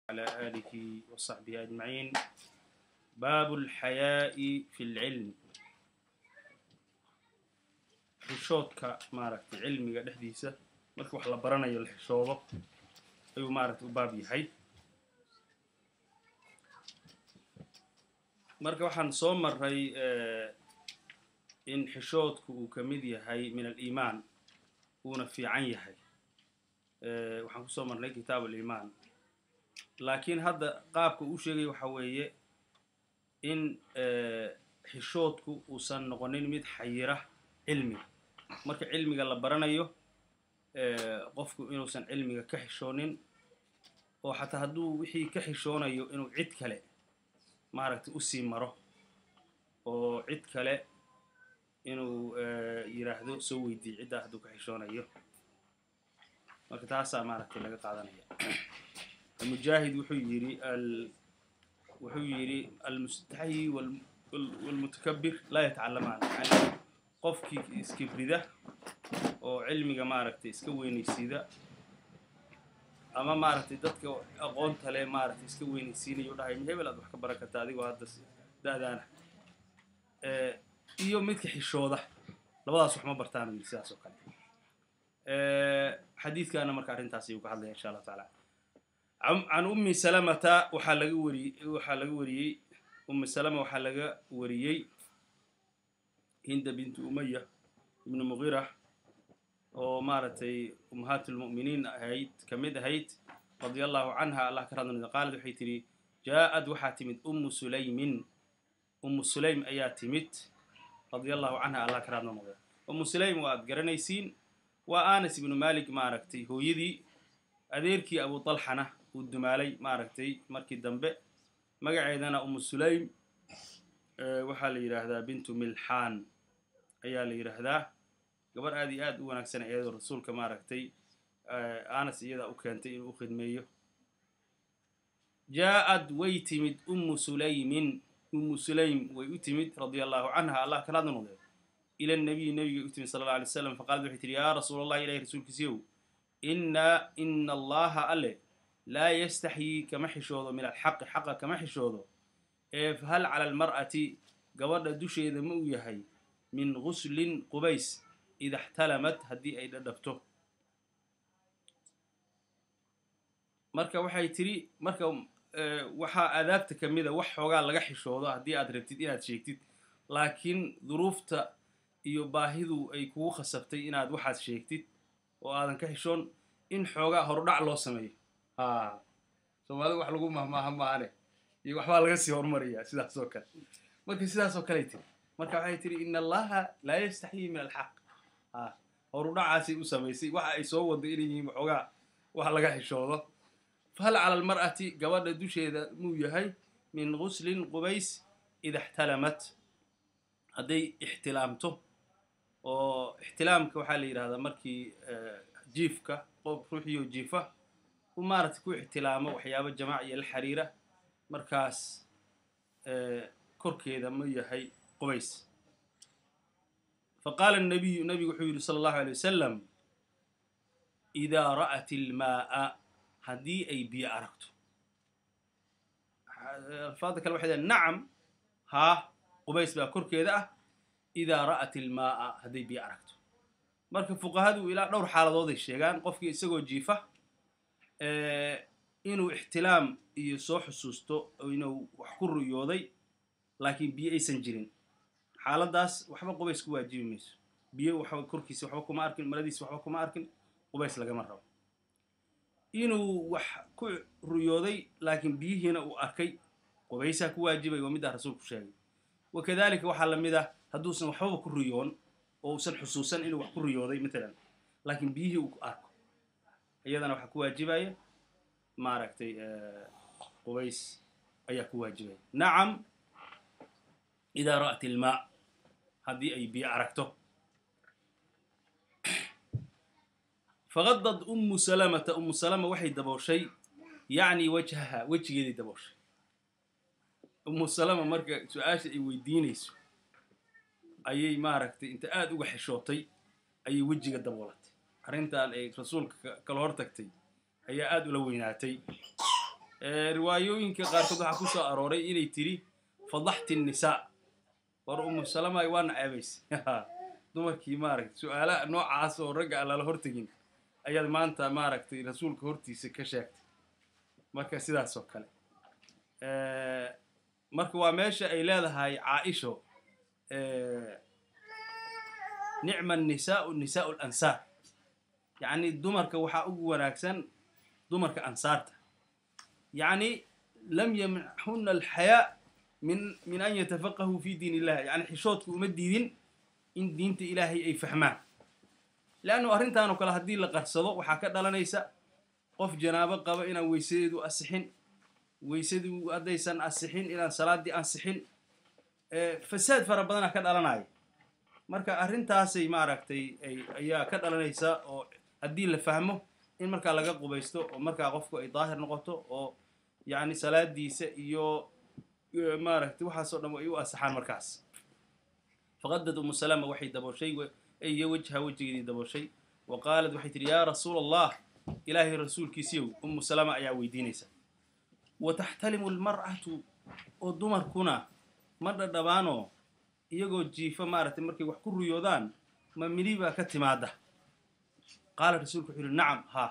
على آله وصحبه أجمعين باب الحياء في العلم xishoodka maaragtay cilmiga dhexdiisa marka wax la baranayo la xishoodo ayuu maaragtay u baab yahay marka waxaan soo maray in xishoodku uu ka mid yahay min aliimaan uuna fiican yahay waxaan kusoo marnay kitaab aliimaan laakiin hadda qaabka uu sheegaya waxa weeye in xishoodku uusan noqonin mid xayira cilmiga marka cilmiga la baranayo qofku inuusan cilmiga ka xishoonin oo xataa hadduu wixii ka xishoonayo inuu cid kale maaragtay usii maro oo cid kale inuu yidhaahdo soo weydiiy ciddaa hadduu ka xishoonayo marka taasaa maaragtay laga qaadanaya mujaahid wuxuu yidhi wuxuu yidhi almustaxyi walmutakabir laa yatacalamaan yani qofkii iskibrida oo cilmiga maaragtay iska weynaysiida ama maaragtay dadka aqoonta le maaragtay iska weynaysiinayo u dhahay hebel aad wax ka baran karta adigoo hadda da-daana iyo midka xishooda labadaas wax ma bartaan yidhi sidaas oo kale xadiidkaana marka arrintaas ayuu ka hadlaya insha allah taala can ummi salamata waxaa laga wariyey waxaa laga wariyey ummi salama waxaa laga wariyey hinda bintu umaya ibnu muqira oo maaragtay ummahaat lmu'miniin ahayd ka mid ahayd radia allahu canha allah ka radnada qaalad waxay tidhi jaa-ad waxaa timid ummu sulaymin ummu sulaym ayaa timid radia allahu canha allah ka radna noqda ummu sulaym waa ad garanaysiin waa anas ibnu malik maaragtay hooyadii adeerkii abu talxana uu dumaalay maaragtay markii dambe magaceedana umu sulaym waxaa la yidhaahdaa bintu milxaan ayaa la yidhaahdaa gabar aad iyo aad u wanaagsan iyadoo rasuulka maaragtay anas iyadaa u keentay inuu u khidmeeyo jaa-ad way timid ummu sulaymin ummu sulaym way u timid radia allahu canha allah kalaadna noqdee ila nabiyi nabigay u timid sala alla alay slam faqaalad waxay tihi yaa rasuula allah ilahi rasuulkiisiyow inna ina allaha alle laa yastaxyii kama xishoodo min alxaqi xaqa kama xishoodo ee fahal cala almar'ati gabadha dusheeda ma uu yahay min guslin qubays ida xtalamat haddii ay dhadhabto marka waxay tidhi marka waxaa aadaabta ka mida wax xoogaa laga xishoodo haddii aad rabtid inaad sheegtid laakiin duruufta iyo baahidu ay kugu khasabtay inaad waxaad sheegtid oo aadan ka xishoon in xoogaa horudhac loo sameeyo ha soomaalida wax lagu mahmaaha maane iyo waxbaa laga sii horumariyaa sidaas oo kale marka sidaas oo kaley tiri marka waxay tihi in allaha laa yastaxyii min alxaq ha horudhacaasay u samaysay waxa ay soo wado inay yihiin waxoogaa wax laga xishoodo fahal cala almar'ati gabadha dusheeda muu yahay min guslin qubays ida ixtalamat hadday ixtilaamto oo ixtilaamka waxaa la yidhahdaa markii jiifka qof ruuxiyo jiifa u maaragtay ku ixtilaamo waxyaabo jamaac iyo la xiriira markaas korkeeda ma yahay qubays faqaala nabiyu nabigu wuxuu yidhi sala allahu alay wasalam idaa ra'at ilmaa'a haddii ay biyo aragto alfaada kale waxay dahen nacam haa qubays baa korkeeda ah idaa ra'at ilmaa'a hadday biyo aragto marka fuqahadu ilaa dhowr xaaladooday sheegaan qofkii isagoo jiifa inuu ixtilaam iyo soo xusuusto inuu wax ku ruyooday laakiin biyo aysan jirin xaaladdaas waxba qubays ku waajibi mayso biyo waxba korkiisa waxba kuma arkin maradiisa waxba kuma arkin qubays lagama rabo inuu wax ku ruyooday laakiin biyihiina uu arkay qubaysaa ku waajibay waa middaa rasuulku sheegay wakadalika waxaa la mid ah hadduusan waxbaba ku ruyoon oo uusan xusuusan inuu wax ku riyooday matalan laakiin biyihii uu arko iyadana waxaa ku waajibaya maaragtay qubays ayaa ku waajibaya nacam idaa ra'at ilmaa haddii ay biyo aragto faqadad ummu salamata ummu salama waxay dabooshay yacni wajhaha wejigeeday dabooshay ummu salama marka su-aasha ay weydiinayso ayay maaragtay inta aada uga xishootay ayay wejiga daboolatay arrintan ay rasuulka kala hor tagtay ayaa aada ula weynaatay riwaayooyinka qaarkood waxaa ku soo arooray inay tiri fadaxti nisaa war umu salama waana ceebaysay dumarkii maaragtay su-aalaha noocaas oo ragga aan lala hortegin ayaad maanta maaragtay rasuulka hortiisa ka sheegtay marka sidaas oo kale marka waa meesha ay leedahay caaisho nicma nisaau nisaau lansaar yacni dumarka waxaa ugu wanaagsan dumarka ansaarta yacni lam yamnachuna alxayaa min min an yatafaqahuu fi diin illah yani xishoodku uma diidin in diinta ilaahay ay fahmaan leannu arrintan oo kale haddii la qarsado waxaa ka dhalanaysa qof janaabo qaba inaan weysadeedu asixin weysadii haddaysan asixin inaan salaaddii ansixin fasaad fara badana ka dhalanaya marka arrintaasay maaragtay ayaa ka dhalanaysa oo haddii la fahmo in markaa laga qubaysto oo markaa qofku ay daahir noqoto oo yacni salaadiisa iyo maaragtay waxaasoo dhan ay u asaxaan markaas faqadad umu salama waxay dabooshay iyo wejha wejigeedii dabooshay wa qaalat waxay tidhi yaa rasuula allah ilaahay rasuulkiisiyow umu salama ayaa weydiinaysa wa taxtalimu almar'atu oo dumarkuna ma dhadhabaanoo iyagoo jiifa maaragtay markay wax ku ruyoodaan ma midi baa ka timaada qaala rasuulku wuxuu yihi nacam haa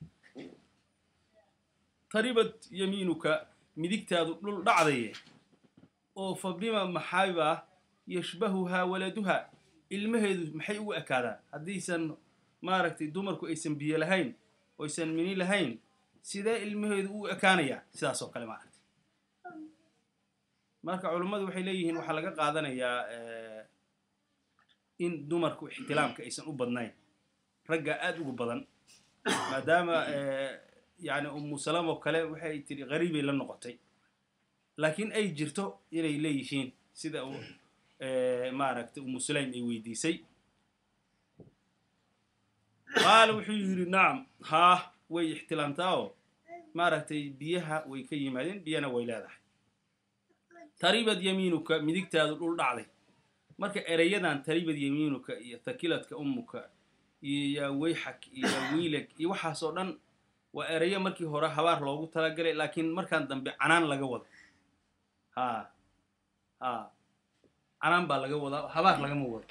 taribat yamiinuka midigtaadu dhul dhacdaye oo fa bima maxaybaa yashbahuhaa waladuha ilmaheedu maxay ugu ekaadaan haddaysan maaragtay dumarku aysan biyo lahayn oo aysan mini lahayn sidee ilmaheedu ugu ekaanayaa sidaas oo kale maaragtay marka culummadu waxay leeyihiin waxaa laga qaadanayaa in dumarku ixtilaamka aysan u badnayn raggaa aada ugu badan maadaama yani umu salam oo kale waxay tidhi qariibay la noqotay laakiin ay jirto inay leeyihiin sida maaragtay umu sulaym ay weydiisay qaala wuxuu yidhi nacam haa way ixtilaamtaa oo maaragtay biyaha way ka yimaadeen biyana way leedahay taribad yamiinuka midigtaadu dhul dhacday marka ereyadan taribad yamiinuka iyo takiladka ummuka iyo yaa weyxak iyo yaa wiilag iyo waxaas oo dhan waa ereyo markii hore habaar loogu talagalay laakiin markaan dambe canaan laga wado haa haa canaan baa laga wadaa habaar lagama wado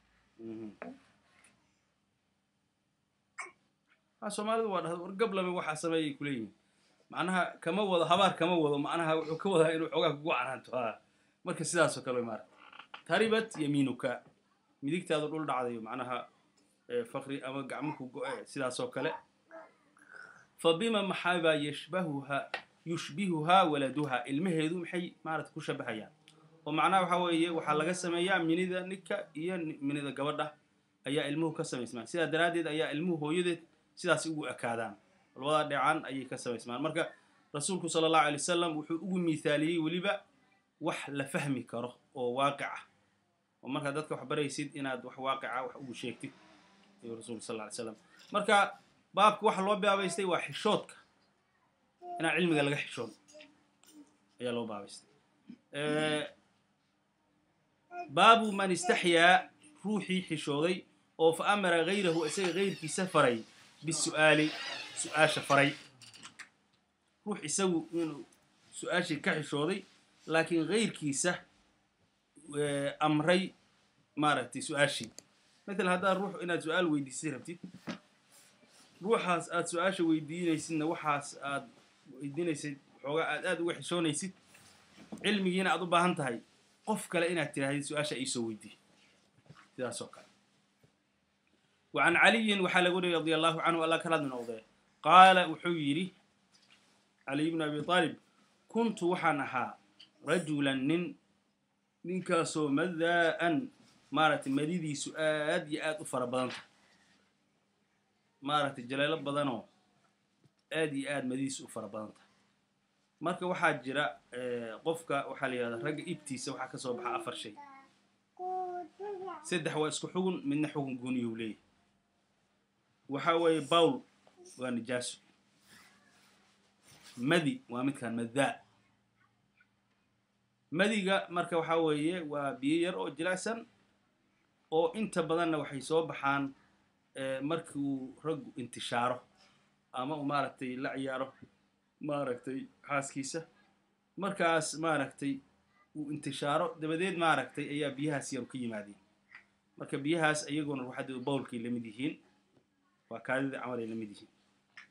ha soomaalidu waa dhahda war gablame waxaa sameeyay kuleeyihin macnaha kama wado habaar kama wado macnaha wuxuu ka wadaa inuu xoogaa kugu canaanto ha marka sidaasoo kale way maarata taribat yamiinuka midigtaadu dhul dhacdayo macnaha fakri ama gacmuhu go-e sidaasoo kale fa bima maxaybaa yashbahuha yushbihuhaa waladuha ilmaheedu maxay maarata ku shabahayaan oo macnaha waxaa weeye waxaa laga sameeyaa minida ninka iyo minida gabadha ayaa ilmuhu ka samaysmaan sidaa daraaddeed ayaa ilmuhu hooyadeed sidaas ugu ekaadaan labada dheecaan ayay ka samaysmaan marka rasuulku sala allahu alay wasalam wuxuu ugu miithaaliyey weliba wax la fahmi karo oo waaqic ah oo markaad dadka wax baraysid inaad wax waaqica wax ugu sheegtid ayuu rasulku sal ly slam marka baabka waxa loo baabaystay waa xishoodka inaan cilmiga laga xishoon ayaa loo baabaystay baabu man istaxyaa ruuxii xishooday oo fa amara gayrahu isaga gayrkiisa faray bisu'aali su-aasha faray ruux isagu inuu su-aashii ka xishooday laakiin gayrkiisa amray maaragtay su-aashii maala haddaad ruux inaad su-aal weydiisay rabtid ruuxaas aad su-aasha weydiinaysidna waxaas aad weydiinaysid xoogaa aad aad uga xishoonaysid cilmigiina aad u baahan tahay qof kale inaad tirahdid su-aasha iisoo weydiiy sidaas oo kale wa can caliyin waxaa laga wariyay radi allahu canhu alla kalaad noqdee qaala wuxuu yidhi caliy bnu abi aalib kuntu waxaan ahaa rajulan nin ninkaasoo madaa'an maaragtay madidiisu aad iyo aad u fara badan tahay maaragtay jaleelo badanoo aad iyo aad madidiisu u fara badan tahay marka waxaa jira qofka waxaa la yidhahdaa ragga ibtiisa waxaa ka soo baxa afar shay saddex waa isku xugun midna xugun gooniyuu leeyahy waxaa weeye bawl waa nijaaso madi waa midkaan madaa madiga marka waxaa weeye waa biyo yar oo jilicsan oo inta badanna waxay soo baxaan markii uu raggu intishaaro ama uu maaragtay la ciyaaro maaragtay xaaskiisa markaas maaragtay uu intishaaro dabadeed maaragtay ayaa biyahaas yaru ka yimaadeen marka biyahaas iyaguna ruuxadeedu bowlkay la mid yihiin waa kaadida camal ay la mid yihiin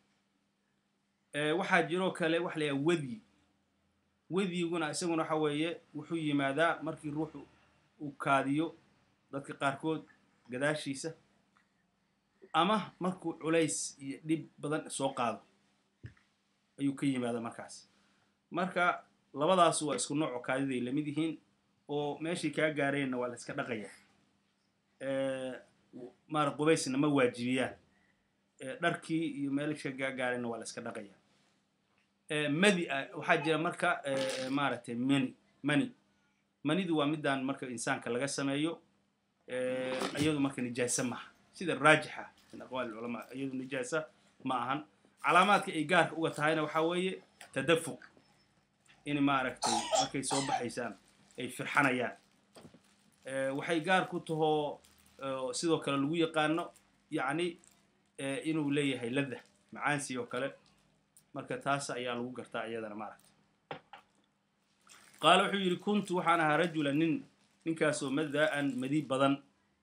waxaa jiroo kale waxa la yahaha wedyi wedyiguna isaguna waxa weeye wuxuu yimaadaa markii ruuxu uu kaadiyo dadka qaarkood gadaashiisa ama markuu culays iyo dhib badan soo qaado ayuu ka yimaada markaas marka labadaas waa isku nooco kaadiday la mid yihiin oo meeshay kaa gaareenna waa la iska dhaqaya maara qubaysna ma waajibiyaan dharkii iyo meelsha kaa gaareenna waa la iska dhaqaya madi waxaa jira marka maaragtay mani mani manidu waa midaan marka insaanka laga sameeyo iyadu marka nijaasa maaha sida raajixa min aqwaali culamaa iyadu nijaasa ma ahan calaamaadka ay gaarka uga tahayna waxaa weeye tadafuq in maaragtay markay soo baxaysaan ay firxanayaan waxay gaar ku tahoo sidoo kale lagu yaqaano yacni inuu leeyahay ladda macaansi oo kale marka taas ayaa lagu gartaa iyadana maaragta qaala wuxuu yidhi kuntu waxaan ahaa rajula nin ninkaasoo madaa'an madi badan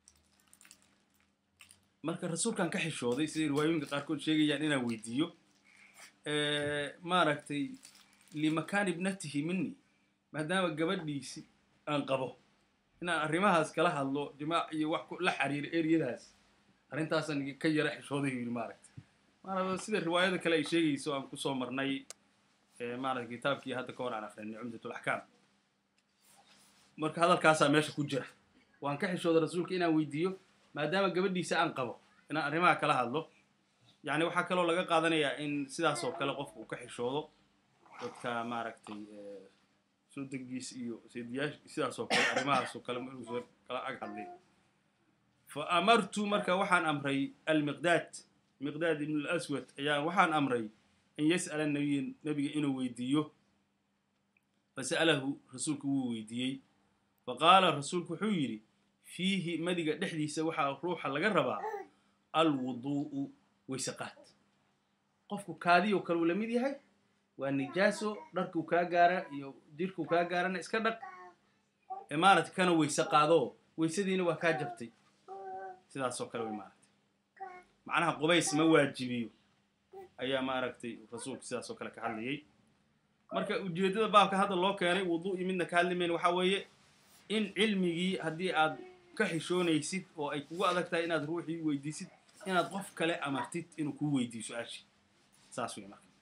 marka rasuulkan ka xishooday siday riwaayooyinka qaarkood sheegayaan inaan weydiiyo maaragtay limakaan ibnatihi mini maadaama gabadhiisi aan qabo inaan arrimahaas kala hadlo jimaac iyo wax la xiriiro eryadaas arrintaasan ka yara xishooday yidhi maaragta maarata sida riwaayada kale ay sheegayso aan kusoo marnay maarata kitaabkii hadda ka hor aan akrinay cumdatulaxkaam marka hadalkaasaa meesha ku jira waan ka xishooday rasuulka inaan weydiiyo maadaama gabadhiisa aan qabo inaan arrimaha kala hadlo yacni waxaa kaloo laga qaadanayaa in sidaas oo kale qofka uu ka xishoodo dadka maaragtay soo degiis iyo seediyaash sidaas oo kale arrimahaas oo kale inuusan kala ag hadlin fa amartu marka waxaan amray almiqdaad miqdaad ibn alaswad ayaa waxaan amray an yas'ala nabiya nebiga inuu weydiiyo fasa'alahu rasuulku wuu weydiiyey fa qaala rasuulku wuxuu yidhi fiihi madiga dhexdiisa waxaa ruuxa laga rabaa alwuduu'u waysaqaad qofku kaadiyoo kale uu la mid yahay waa nijaaso dharkuu kaa gaara iyo jirkuu kaa gaarana iska dhaq ee maaragtay kana weyse qaadoo weysadiina waa kaa jabtay sidaasoo kale way maaragtay macnaha qubays ma waajibiyo ayaa maaragtay rasuulku sidaasoo kale ka hadlayay marka ujeeddada baabka hadda loo keenay wuduu'i midna ka hadli mayna waxaa weeye in cilmigii haddii aad ka xishoonaysid oo ay kugu adag tahay inaad ruuxii weydiisid inaad qof kale amartid inuu kuu weydiiyo su-aashii saas wey marka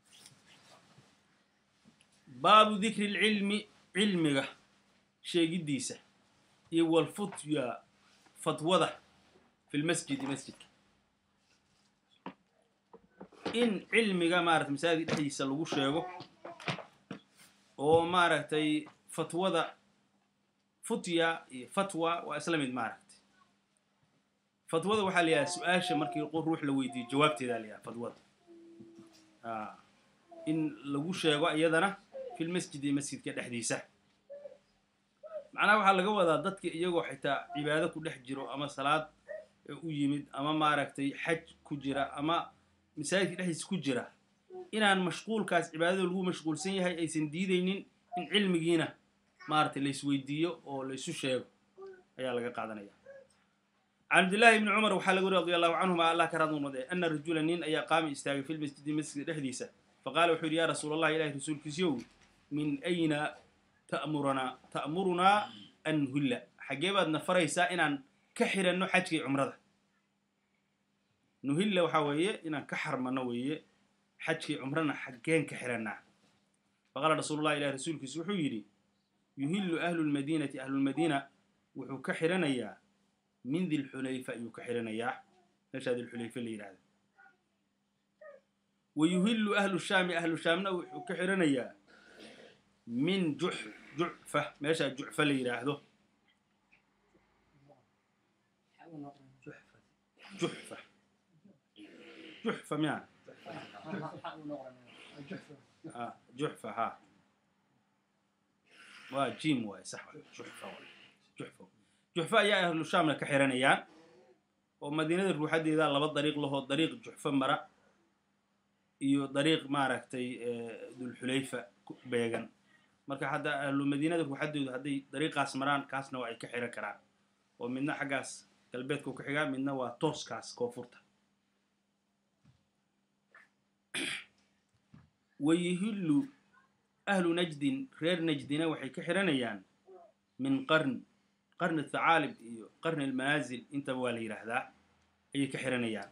baabu dikri lcilmi cilmiga sheegiddiisa iyo walfutya fatwada fi lmasjidi masjidka in cilmiga maarata masaajidka dhexdiisa lagu sheego oo maaragtay fatwada futya iyo fatwa waa isla mid maaragtay fatwada waxaa la yidhaha su-aasha markii ruux la weydiiyo jawaabteedaa la yidhaha fatwada in lagu sheego iyadana fil masjidi masjidka dhexdiisa macnaha waxaa laga wadaa dadka iyagoo xitaa cibaado ku dhex jiro ama salaad u yimid ama maaragtay xaj ku jira ama masaajidka dhexdiisa ku jira inaan mashquulkaas cibaadada lagu mashquulsan yahay aysan diidaynin in cilmigiina maaragtay laysweydiiyo oo laysu sheego ayaa laga qaadanaya can cabdillahi ibni cumar waxaa laga wari radi allahu canhuma allah ka raadnumade ana rajula nin ayaa qaami istaagay fi lmasjidi masjidka dhexdiisa faqaala wuxuu yidhi ya rasuul allah ilahi rasuulkiisiyow min ayna ta'muranaa ta'murunaa an nuhilla xaggee baad na faraysaa inaan ka xiranno xajkii cumrada nuhilla waxaa weeye inaan ka xarmano weeye xajkii cumrana xaggeen ka xirannaa faqaala rasuulullahi ilahi rasuulkiisu wuxuu yidhi yuhillu ahlu lmadiinati ahlulmadiina wuxuu ka xiranayaa min dilxulayfa ayuu ka xiranayaa meeshaa dilxulayfa la yidhahda wa yuhillu ahlu shaami ahlu shaamna wuxuu ka xiranayaa min jux jucfa meeshaa jucfa la yidhaahdo juxfa juxfa miya juxfa ha waa jim waay sax waay juxfa waay juxfa juxfa ayaa ahlu shaamna ka xiranayaan oo madiinada ruuxadeeda laba dariiq lahoo dariiq juxfa mara iyo dariiq maaragtay dulxulayfa beegan marka hadda ahlu madiinada ruuxaddoodu hadday dariiqaas maraan kaasna waa ay ka xiran karaan oo midna xaggaas galbeedka ku xigaa midna waa tooskaas koonfurta wayihillu ahlu najdin reer najdina waxay ka xiranayaan min qarn qarni thacaalib iyo qarni almanaasil intaba waa la yidhaahdaa ayay ka xiranayaan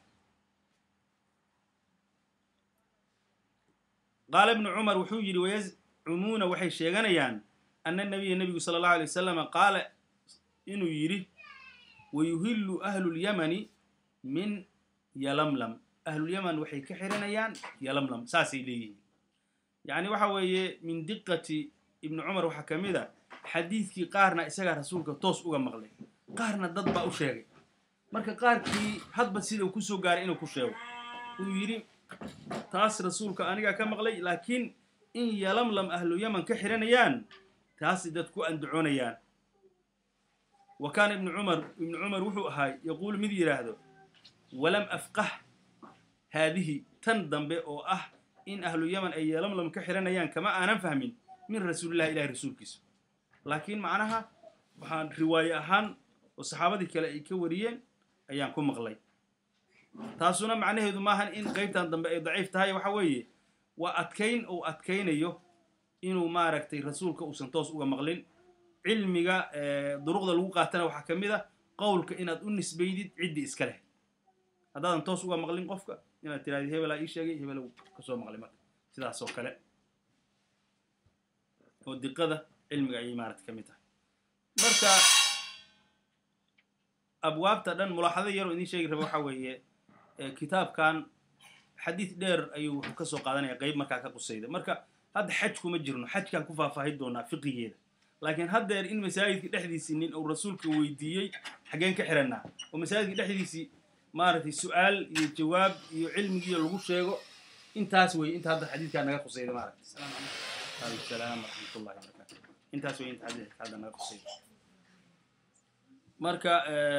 qaala ibnu cumar wuxuu yidhi wayazcumuuna waxay sheeganayaan ana nabiya nebigu sala allahu alay wasalama qaala inuu yidhi wayuhillu ahlulyamani min yalamlam ahlulyaman waxay ka xiranayaan yalamlam saasay leeyihiin yacni waxa weeye min diqati ibni cumar waxaa ka mid a xadiidkii qaarna isagaa rasuulka toos uga maqlay qaarna dad baa u sheegay marka qaarkii hadba sida uu kusoo gaaray inuu ku sheego uu yidhi taas rasuulka anigaa ka maqlay laakiin in yalamlam ahlu yaman ka xiranayaan taasay dad ku andacoonayaan wa kaana ibnu cumar ibnu cumar wuxuu ahaa yaquulu mid yidhaahdo walam afqah haadihi tan dambe oo ah in ahlu yaman ay yalamlam ka xiranayaan kama aanan fahmin min rasuulillahi ilahi rasuulkiisa laakiin macnaha waxaan riwaaye ahaan oo saxaabadii kale ay ka wariyeen ayaan ku maqlay taasuna macnaheedu maahan in qaybtan dambe ay daciif tahay waxa weeye waa adkayn uu adkaynayo inuu maaragtay rasuulka uusan toos uga maqlin cilmiga duruqda lagu qaatana waxaa ka mid a qowlka inaad u nisbaydid ciddii iska leh haddaadan toos uga maqlin qofka inaad tirahdid hebelaa ii sheegay hebelow kasoo maqlay marka sidaas oo kale oo diqada cilmiga ayay maaragtay ka mid tahay marka abwaabta dhan mulaaxado yaroo idiin sheegi raba waxaa weeye kitaabkan xadiid dheer ayuu wuxuu ka soo qaadanaya qeyb markaa ka qusayda marka hadda xaj kuma jirno xajkaan ku faahfaahin doonaa fiqigeeda laakiin haddeer in masaajidka dhexdiisii nin uu rasuulka weydiiyey xaggeen ka xirannaa oo masaajidka dhexdiisii maaragtay su-aal iyo jawaab iyo cilmigiiyo lagu sheego intaas wey inta hadda xadiidkaa naga qusayda maaragtay aleykum salaam waraxmatullahi wabarakatu intaas wey inta xadiidka hadda naga qusayda marka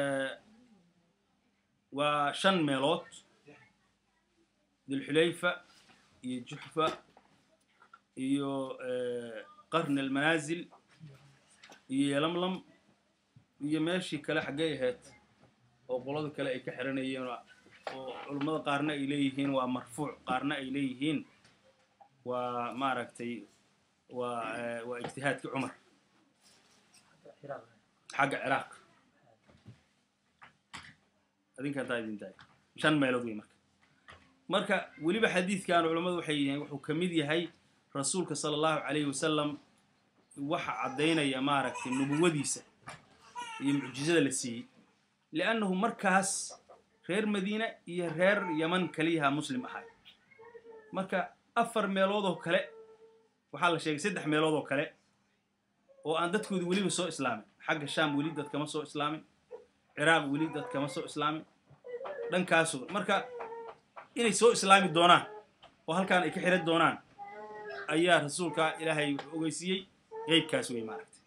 waa shan meelood dilxulayfa iyo juxfa iyo qarni almanaasil iyo yalamlam iyo meeshii kale xaggay ahayd oo qolada kale ay ka xiranayeen oo culummada qaarna ay leeyihiin waa marfuuc qaarna ay leeyihiin waa maaragtay waa waa ijtihaadkii cumar xagga ciraaq adinka hataa idin tahay shan meelood wey marka marka weliba xadiidkan culammadu waxay yihiin wuxuu ka mid yahay rasuulka sala allahu calayhi wasalam waxa caddaynaya maaragtay nubuwadiisa iyo mucjizada la siiyey liannahu markaas reer madiina iyo reer yaman kaliyaha muslim ahay marka afar meelood oo kale waxaa la sheegay saddex meelood oo kale oo aan dadkooda weliba soo islaamin xagga shaam weli dad kama soo islaamin ciraaq weli dad kama soo islaamin dhankaasu marka inay soo islaami doonaan oo halkaan ay ka xiran doonaan ayaa rasuulka ilaahay wuxuu ogeysiiyey qeybkaas wey maaragtay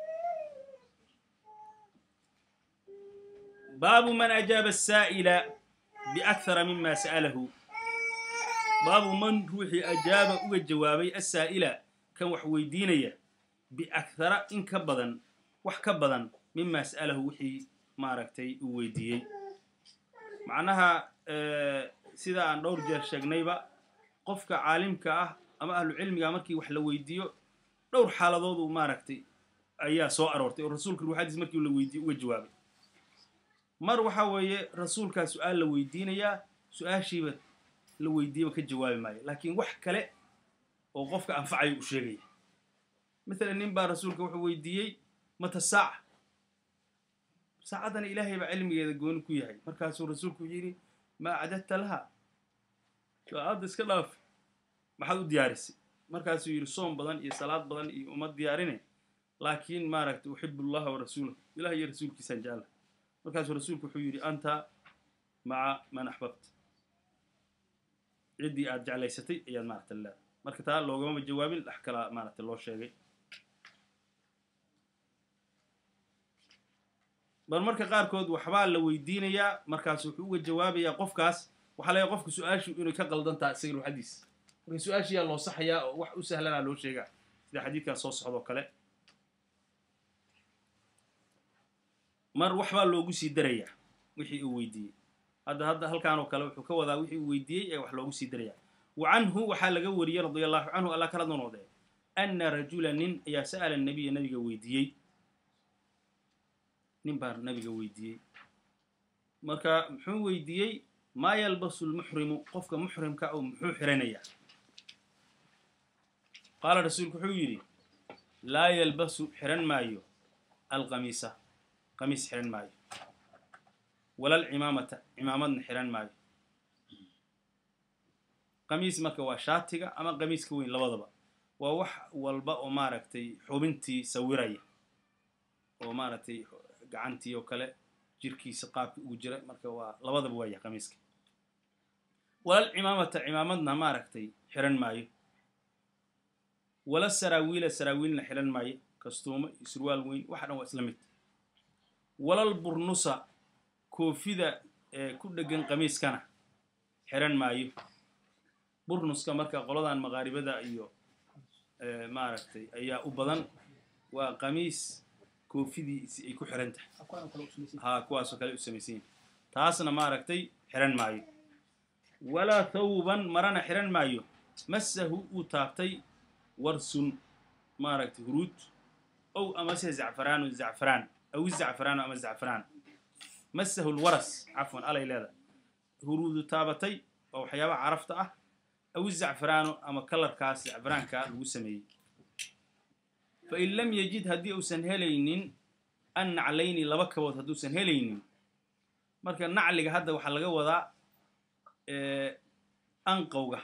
baabu man ajaaba asaa'ila biakhara mima sa'alahu baabu man ruuxii ajaaba uga jawaabay asaa'ila kan wax weydiinaya biakhara in ka badan wax ka badan mima sa'alahu wixii maaragtay uu weydiiyey macnaha sida aan dhowr jeer sheegnayba qofka caalimka ah ama ahlu cilmiga markii wax la weydiiyo dhowr xaaladood uu maaragtay ayaa soo aroortay oo rasuulka ruuxadiis markii la weydiiyo uga jawaabay mar waxa weeye rasuulkaa su-aal la weydiinayaa su-aashiiba la weydiiyaba ka jawaabi maayo laakiin wax kale oo qofka anfacayo u sheegaya maalan nin baa rasuulka wuxuu weydiiyey mata saaca saacaddana ilaahay baa cilmigeeda gooni ku yahay markaasuu rasuulku yidhi maa cadadta laha saacadda iska dhaaf maxaad u diyaarisay markaasuu yidhi soom badan iyo salaad badan iyo uma diyaarine laakiin maaragtay uxibu allaha wa rasuulahu ilah iyo rasuulkiisaan jecla markaasuu rasuulku wuxuu yidhi anta maca man axbabta ciddii aad jeclaysatay ayaad maaragta leedahay marka taa loogama jawaabin dhex kalaa maaragtay loo sheegay bal marka qaarkood waxbaa la weydiinayaa markaas wuxuu uga jawaabayaa qofkaas waxaa laga qofka su-aashu inay ka qaldan tahay isaga ruuxadiis marka su-aashiyaa loo saxayaa oo wax u sahlanaa loo sheegaa sida xadiidkan soo socdoo kale mar waxbaa loogu sii darayaa wixii uu weydiiyey hadda hadda halkaan oo kale wuxuu ka wadaa wixii uu weydiiyey ee wax loogu sii darayaa wa canhu waxaa laga wariyey radia allahu canhu alla kala nonoodee ana rajula nin ayaa sa'ala nabiya nabiga weydiiyey nin baa nabiga weydiiyey marka muxuu weydiiyey maa yalbasu lmuxrimu qofka muxrimka oo muxuu xiranayaa qaala rasuulku wuxuu yidhi laa yalbasu xiran maayo alqamiisa qamiis xiran maayo wala alcimaamata cimaamadna xiran maayo qamiis marka waa shaatiga ama qamiiska weyn labadaba waa wax walba oo maaragtay xubintii sawiraya oo maaragtay gacantii oo kale jirkiisa qaabkii ugu jira marka waa labadaba waaya qamiiska wala alcimaamata cimaamadna maaragtay xiran maayo wala saraawiila saraawiilna xiran maayo kastuumo iyo surwaal weyn waxa dhan waa isla mid walal burnusa koofida ee ku dheggan qamiiskana xiran maayo burnuska marka qoladan maqaaribada iyo maaragtay ayaa u badan waa qamiis koofidiisi ay ku xiran tahay haa kuwaasoo kale u samaysan yihin taasna maaragtay xiran maayo walaa thawban marana xiran maayo massahu uu taabtay warsun maaragtay huruud ow amase zacfaraanu zacfaraan aw izacfaraanu ama zacfaraan massahu lwaras cafwan alay leeda huruudu taabatay oo waxyaabaha carafta ah aw izacfaraanu ama kalarkaas zacfaraanka lagu sameeyey fain lam yajid haddii uusan helaynin an naclayni laba kabood hadduusan helaynin marka nacliga hadda waxaa laga wadaa anqowga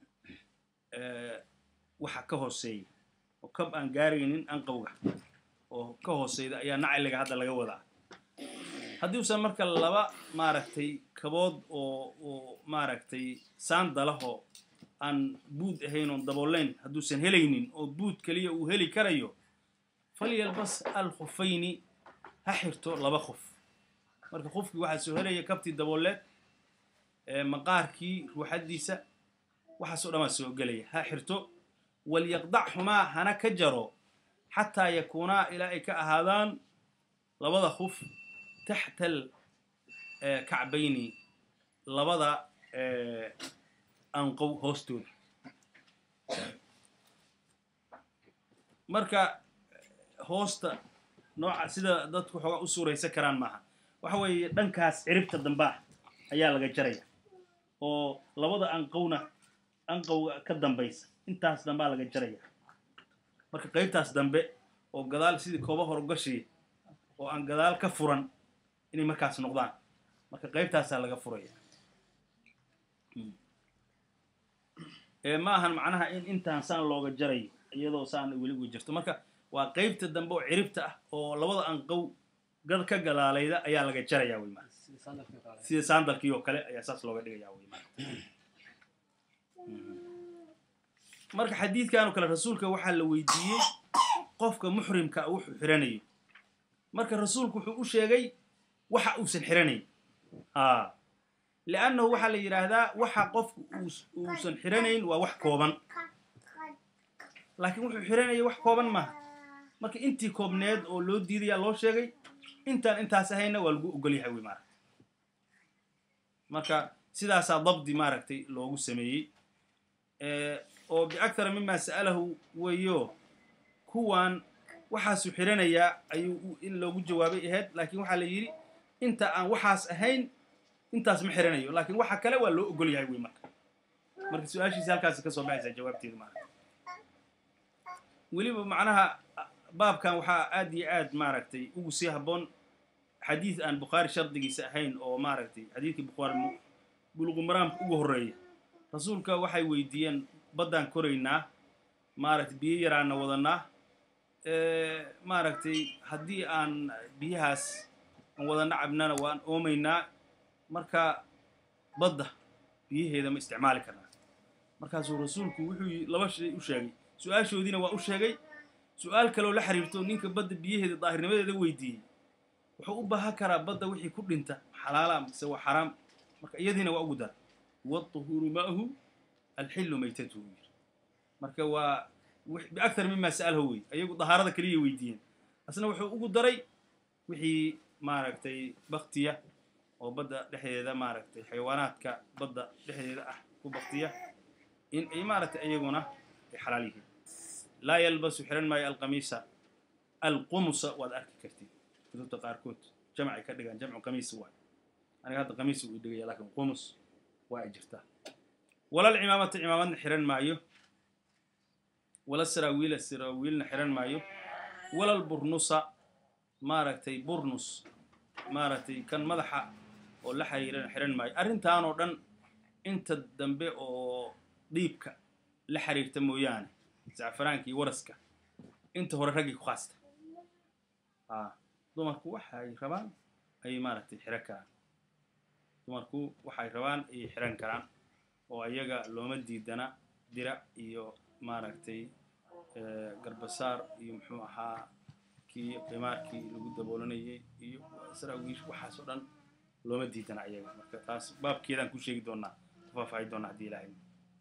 waxa ka hooseeya oo kab aan gaaraynin anqowga oo ka hooseyda ayaa nacliga hadda laga wadaa haddii usan marka laba maaragtay kabood oo oo maaragtay saandalahoo aan buud ahayn oon dabooleyn hadduusan helaynin oo buud keliya uu heli karayo falyalbas alkhufayni ha xirto laba khuf marka khufkii waxaa soo helaya kabtii dabooleed maqaarkii ruuxaddiisa waxaasoo dhan waa soo gelaya ha xirto walyaqdachumaa hana ka jaro xataa yakuunaa ilaa ay ka ahaadaan labada khuf taxta alkacbayni labada anqow hoostooda marka hoosta nooca sida dadku waxoogaa u suuraysan karaan maaha waxa weeye dhankaas ciribta dambaa ayaa laga jaraya oo labada anqowna anqowga ka dambaysa intaas dambaa laga jaraya marka qaybtaas dambe oo gadaal sidii kooba horgashiya oo aan gadaal ka furan inay markaas noqdaan marka qaybtaasaa laga furaya ma ahan macnaha in intaan saan looga jarayo iyadoo saan weli uga jirto marka waa qaybta dambe oo ciribta ah oo labada anqow gad ka gadaalayda ayaa laga jaraya wey maarata sida saandalkii oo kale ayaa saas looga dhigaya wey maarata marka xadiidkan oo kale rasuulka waxaa la weydiiyey qofka muxrimka wuxuu xiranayo marka rasuulku wuxuu u sheegay waxa uusan xiranayn a liannahu waxaa la yidhaahdaa waxa qofku uusan xiranayn waa wax kooban laakiin wuxuu xiranaya wax kooban maaha marka intii koobneed oo loo diidayaa loo sheegay intaan intaas ahayna waa lagu ogol yahay wey maaragta marka sidaasaa dabdi maaragtay loogu sameeyey oo biakthara mima sa'alahu weeyo kuwan waxaasuu xiranayaa ayuu in loogu jawaabay ahayd laakiin waxaa la yidhi inta aan waxaas ahayn intaas ma xiranayo laakiin waxa kale waa loo ogol yahay wey marka marka su-aashiisi halkaasi kasoo baxaysaa jawaabteeda maaragta weliba macnaha baabkan waxaa aad iyo aad maaragtay ugu sii habboon xadiid aan bukhaari shardigiisa ahayn oo maaragtay xadiidkii bukhaari buluqumaraamka ugu horreeya rasuulka waxay weydiiyeen baddaan koraynaa maaragtay biyo yaraana wadanaa maaragtay haddii aan biyahaas aan wadana cabnana waan oomaynaa marka badda biyaheeda ma isticmaali karnaa markaasuu rasuulku wuxuu laba shay u sheegay su-aashoodiina waa u sheegay su-aal kaloo la xiriirto ninka badda biyaheeda daahirnimadeeda weydiiyey wuxuu u baahan karaa badda wixii ku dhinta xalaala mise waa xaraam marka iyadiina waa ugu dara wاطuhuuru ma'hu alxilu maytatuhu yiri marka waa biakthar mima sa'alho wey ayagu dahaarada keliya weydiiyeen asna wuxuu ugu daray wixii maaragtay baktiya oo badda dhexdeeda maaragtay xayawaanaadka badda dhexdeeda ah ku baktiya in ay maaragtay iyaguna ay xalaal yihiin laa yalbasu xiran maayo alqamiisa alqumusa waad arki kartid kutubta qaarkood jamcay ka dhigaan jamcu qamiis waay aniga hadda qamiis uu dhigaya lakin qumus waa ay jirtaa walal cimaamata cimaamadna xiran maayo wala saraawiila saraawiilna xiran maayo walal burnusa maaragtay burnus maaragtay kan madaxa oo la xiriiran xiran maayo arrintan oo dhan inta dambe oo dhiibka la xiriirta mooyaane zacfaraanka iyo waraska inta hore raggii ku khaasta a dumarku waxay rabaan ayay maaragtay xiran karaan dumarku waxay rabaan ayay xiran karaan oo ayaga looma diidana dirac iyo maaragtay garbasaar iyo muxuu ahaa kii qimaarkii lagu daboolanayay iyo saraawiish waxaas oo dhan looma diidana ayaga marka taas baabkeedaan ku sheegi doonaa ku faahfaahi doonaa haddii ilaahay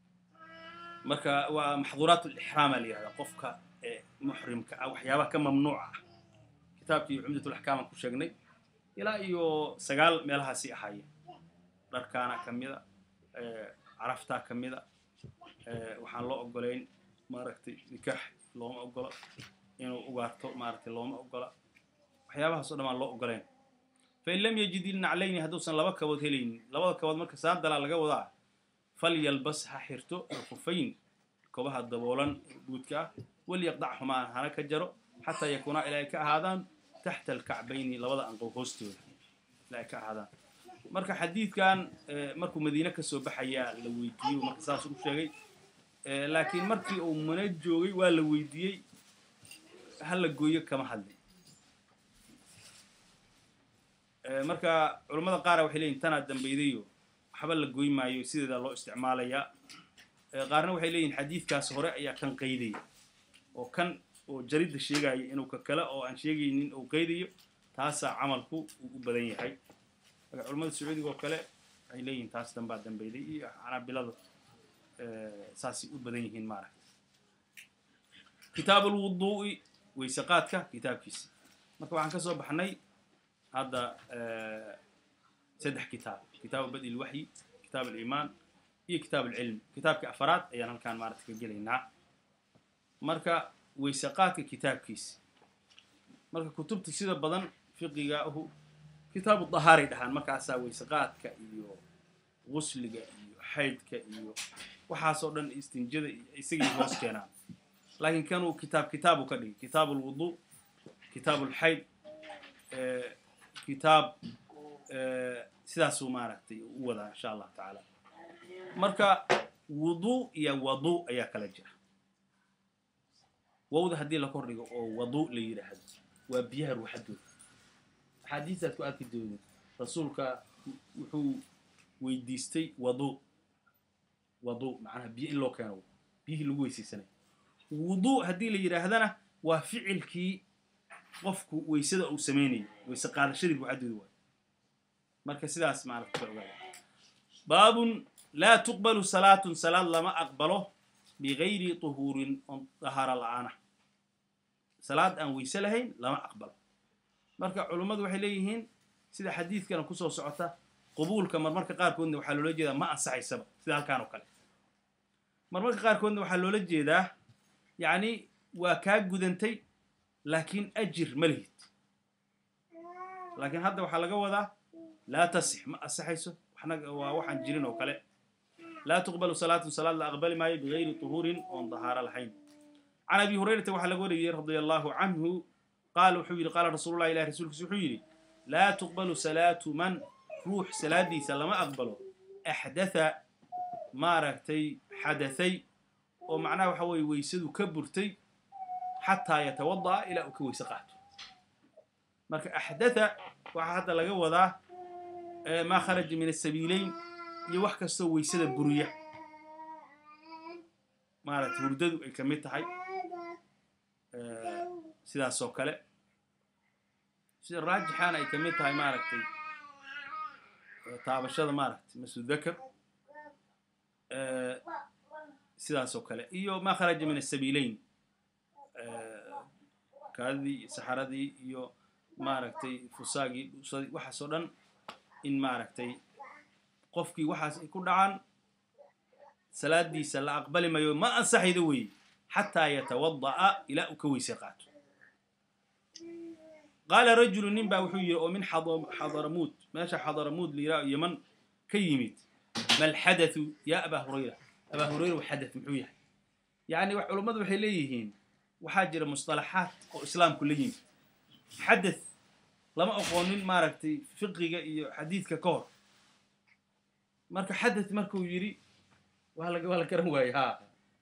marka waa maxduuraat lixraama la yihahda qofka muxrimka ah waxyaabaha ka mamnuuca ah kitaabkii cumdatulaxkaaman ku sheegnay ilaa iyo sagaal meelahaasi ahaayeen dharkaana ka mida caraftaa ka mida waxaan loo ogolayn maaragtay nikaax looma ogola inuu ugaarto maaragtay looma ogola waxyaabahaas o dhan aan loo ogolayn fain lam yajid ilnaclayni hadduusan laba kabood helaynin labada kabood marka saandalaa laga wadaa falyalbas ha xirto alkufayn kobaha daboolan guudka ah walyaqdachumaa hana ka jaro xataa yakuunaa ilaa ay ka ahaadaan taxta alkacbayni labada anqow hoostooda ilaa ay ka ahaadaan marka xadiidkan markuu madiine kasoo baxayaa la weydiiyey marka saas u sheegay laakiin markii uu muna joogay waa la weydiiyey ha la gooyo kama hadlin marka culammada qaara waxay leeyihin tanaa dambeydayo waxba la goy maayo sideeda loo isticmaalayaa qaarna waxay leeyihin xadiidkaas hore ayaa kan qaydaya oo kan oo jaridda sheegaya inuu ka kale oo aan sheegaynin uu qaydayo taasaa camalku uu u badan yahay marka culamada sacuudiga oo kale waxay leeyihin taas dambaa dambeyday iyo canaabilada saasay u badan yihiin maaragta kitaab alwuduu'i weyse qaadka kitaabkiisa marka waxaan ka soo baxnay hadda saddex kitaab kitaabu badi ilwaxyi kitaab aliimaan iyo kitaab alcilm kitaabka afaraad ayaan halkaan maaragta ka gelaynaa marka weyse qaadka kitaabkiisa marka kutubta sida badan fiqiga ahu kitaabu dahaaray dhahaan markaasaa weyse qaadka iyo gusliga iyo xaydka iyo waxaasoo dhan istinjada iyo isagii hoos keenaan laakiin kanuu kitaab kitaabu ka dhigay kitaabu alwuduu kitaabu alxayd kitaab sidaasuu maaragtay u wadaa insha allahu tacaala marka wuduu iyo waduu ayaa kala jira wowda haddii la kor dhigo oo waduu la yidhaahdo waa biyaha ruuxadooda axaadiistaad ku arki doodin rasuulka wuxuu weydiistay waduu waduu macnaha biyo in loo keeno biyihii lagu weysaysanay wuduu haddii la yidhaahdana waa ficilkii qofku weysada uu samaynayo weyse qaadashadii ruuxadooda waay marka sidaas maaragta ka ogaada baabun laa tuqbalu salaatun salaad lama aqbalo bigayri tuhuurin on dahaara la'aana salaad aan weyse lahayn lama aqbalo marka culummadu waxay leeyihiin sida xadiidkana kusoo socota qubuulka marmarka qaarkoodna waxaa loola jeedaa ma ansaxaysaba sida halkaan oo kale marmarka qaarkoodna waxaa loola jeedaa yacni waa kaa gudantay laakiin ajir ma lihid laakiin hadda waxaa laga wadaa laa tasix ma ansaxayso waxna waa waxaan jirin oo kale laa tuqbalu salaatun salaad la aqbali maayo bigayri tuhuurin oon dahaaro lahayn can abi hurayrata waxaa laga wariyey radia allahu canhu qaala wuxuu yidhi qaala rasuulullahi ilahi rasuulkiisa wuxuu yidhi laa tuqbalu salaatu man ruux salaadiisa lama aqbalo axdatha maaragtay xadahay oo macnaha waxa weeye weysadu ka burtay xataa yatawada'a ilaa uu ka weyse qaato marka axdatha waxaa hadda laga wadaa maa kharaja min asabiileyn iyo wax kastoo weysada buriya maaragtay hurdadu ay ka mid tahay sidaas oo kale sida raajixaana ay ka mid tahay maaragtay taabashada maaragtay masudakar sidaas oo kale iyo maa kharaja min asabiileyn kaadidii iyo saxaradii iyo maaragtay fusaagii dhuusadii waxaas oo dhan in maaragtay qofkii waxaas ay ku dhacaan salaadiisa la aqbali mayo ma ansaxaydo weeye xataa yatawada'a ilaa uu ka weyse qaato qaala rajulu nin baa wuxuu yidhi oo min xadaramuud meesha xadaramuud la yidhaha yeman ka yimid mal xadathu yaa abaa hurayra abaa hurayra wa xadath muxuu yahay yacni culummadu waxay leeyihiin waxaa jira musطalaxaat oo islaamku la yimid xadath lama aqoonin maaragtay fiqiga iyo xadiidka ka hor marka xadath markuu yidhi waa la waa la garan waayey ha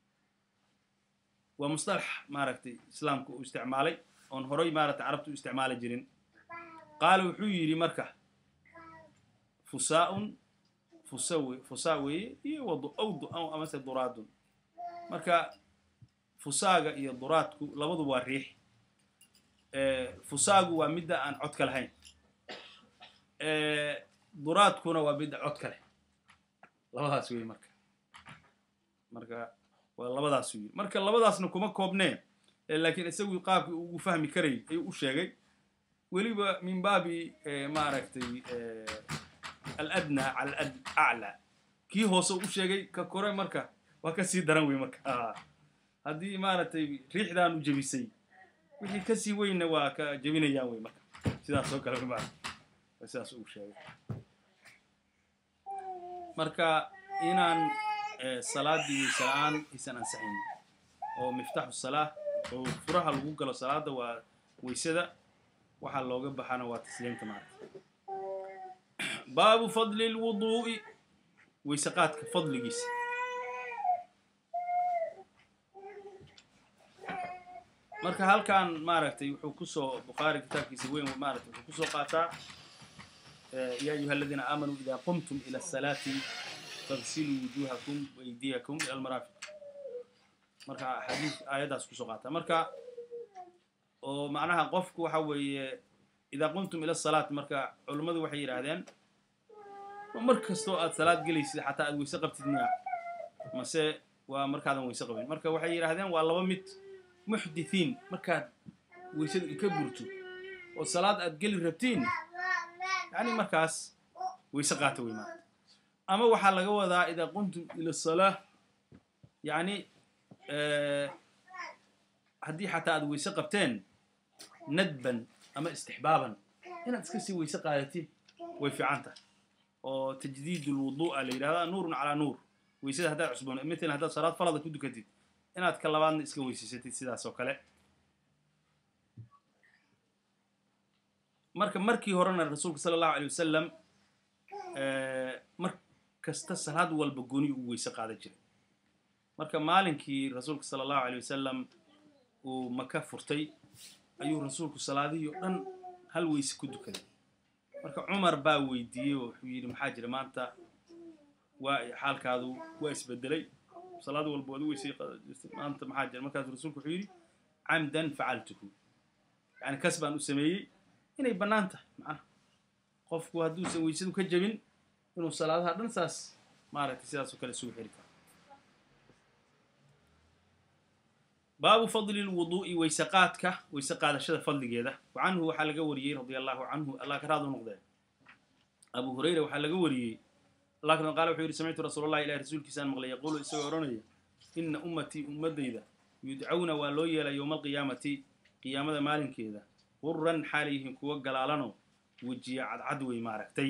waa musطalax maaragtay islaamku uu isticmaalay oon horay maaragtay carabtu u isticmaali jirin qaala wuxuu yidhi marka fusaa'un fusa we fusaa weeye iyo wadu awdu amase duraadun marka fusaaga iyo duraadku labadu waa riix fusaagu waa midda aan codka lahayn duraadkuna waa midda codka leh labadaas wey marka marka waa labadaas wey marka labadaasna kuma koobneen laakiin isagu qaabkii ugu fahmi karay ayuu u sheegay weliba min baabi maaragtay aladna cala aclaa kii hoose u sheegay ka kore marka waa ka sii daran wey marka haddii maaragtay riixdaanu jebisay wixii kasii weynna waa ka jebinayaan wey marka sidaas oo kale ma sidaas uu sheegay marka inaan salaadii weyse la-aan aysan ansaxayn oo miftaxu salaa oo furaha lagu galo salaada waa weysada waxaa looga baxana waa tasliimta maaragta baabu fadli lwuduu'i weyse qaadka fadligiisa marka halkan maaragtay wuxuu kusoo bukhaari kitaabkiisa weyn maaragtay wuxuu kusoo qaataa ya ayuha aladiina aamanuu ida qumtum ila asalaati fagsiluu wujuhakum waydiyakum ila almaraafiq marka xadiis aayaddaas kusoo qaataa marka oo macnaha qofku waxa weeye idaa qumtum ila asalaat marka culummadu waxay yidhaahdeen mar kastoo aad salaad gelaysid xataa aad weyse qabtid miya mase waa markaadan weyse qabin marka waxay yidhaahdeen waa laba mid muxdithiin markaad weysadu ka burto oo salaad aad geli rabtiin yani markaas weyse qaata wey maarata ama waxaa laga wadaa idaa qumtum ila asalaa yani haddii xataa aad weyse qabteen nadban ama istixbaaban inaad iska sii weyse qaadatid way fiican tahay oo tajdiid lwudu'a la yidhahdaa nuurun calaa nuur weysada haddaad cusboon matalan haddaad salaad falada ku dukatid inaad ka labaadna iska weysaysatid sidaas oo kale marka markii horena rasuulka sala allahu alay wasalam mar kasta salaad walba gooni ugu weyse qaadan jiray marka maalinkii rasuulka sala allahu alay wasalam uu maka furtay ayuu rasuulku salaadihii oo dhan hal weyse ku dukaday marka cumar baa weydiiyey oo wuxuu yidhi maxaa jira maanta waa xaalkaadu waa isbedelay salaad walba waad u weysay maanta maxaa jira markaasuu rasuulku wuxuu yidhi camdan facaltuhu yani kas baan u sameeyey inay bannaan tahay macnaha qofku hadduusan weysadu ka jebin inuu salaadaha dhan saas maaragtay sidaas oo kale isugu xiri karo baabu fadli lwuduu'i weyse qaadka weyse qaadashada fadligeeda wa canhu waxaa laga wariyey radia allahu canhu allah ka raadu noqdee abu hurayra waxaa laga wariyey allah kana qaala wuxuu yidhi samictu rasuul allahi ilahi rasuulkiisaan maqlay yaquulu isagoo odhanaya ina ummatii ummaddayda yudcawna waa loo yeelay yowma alqiyaamati qiyaamada maalinkeeda quran xaalayyihiin kuwa galaalano wejiya cadcad wey maaragtay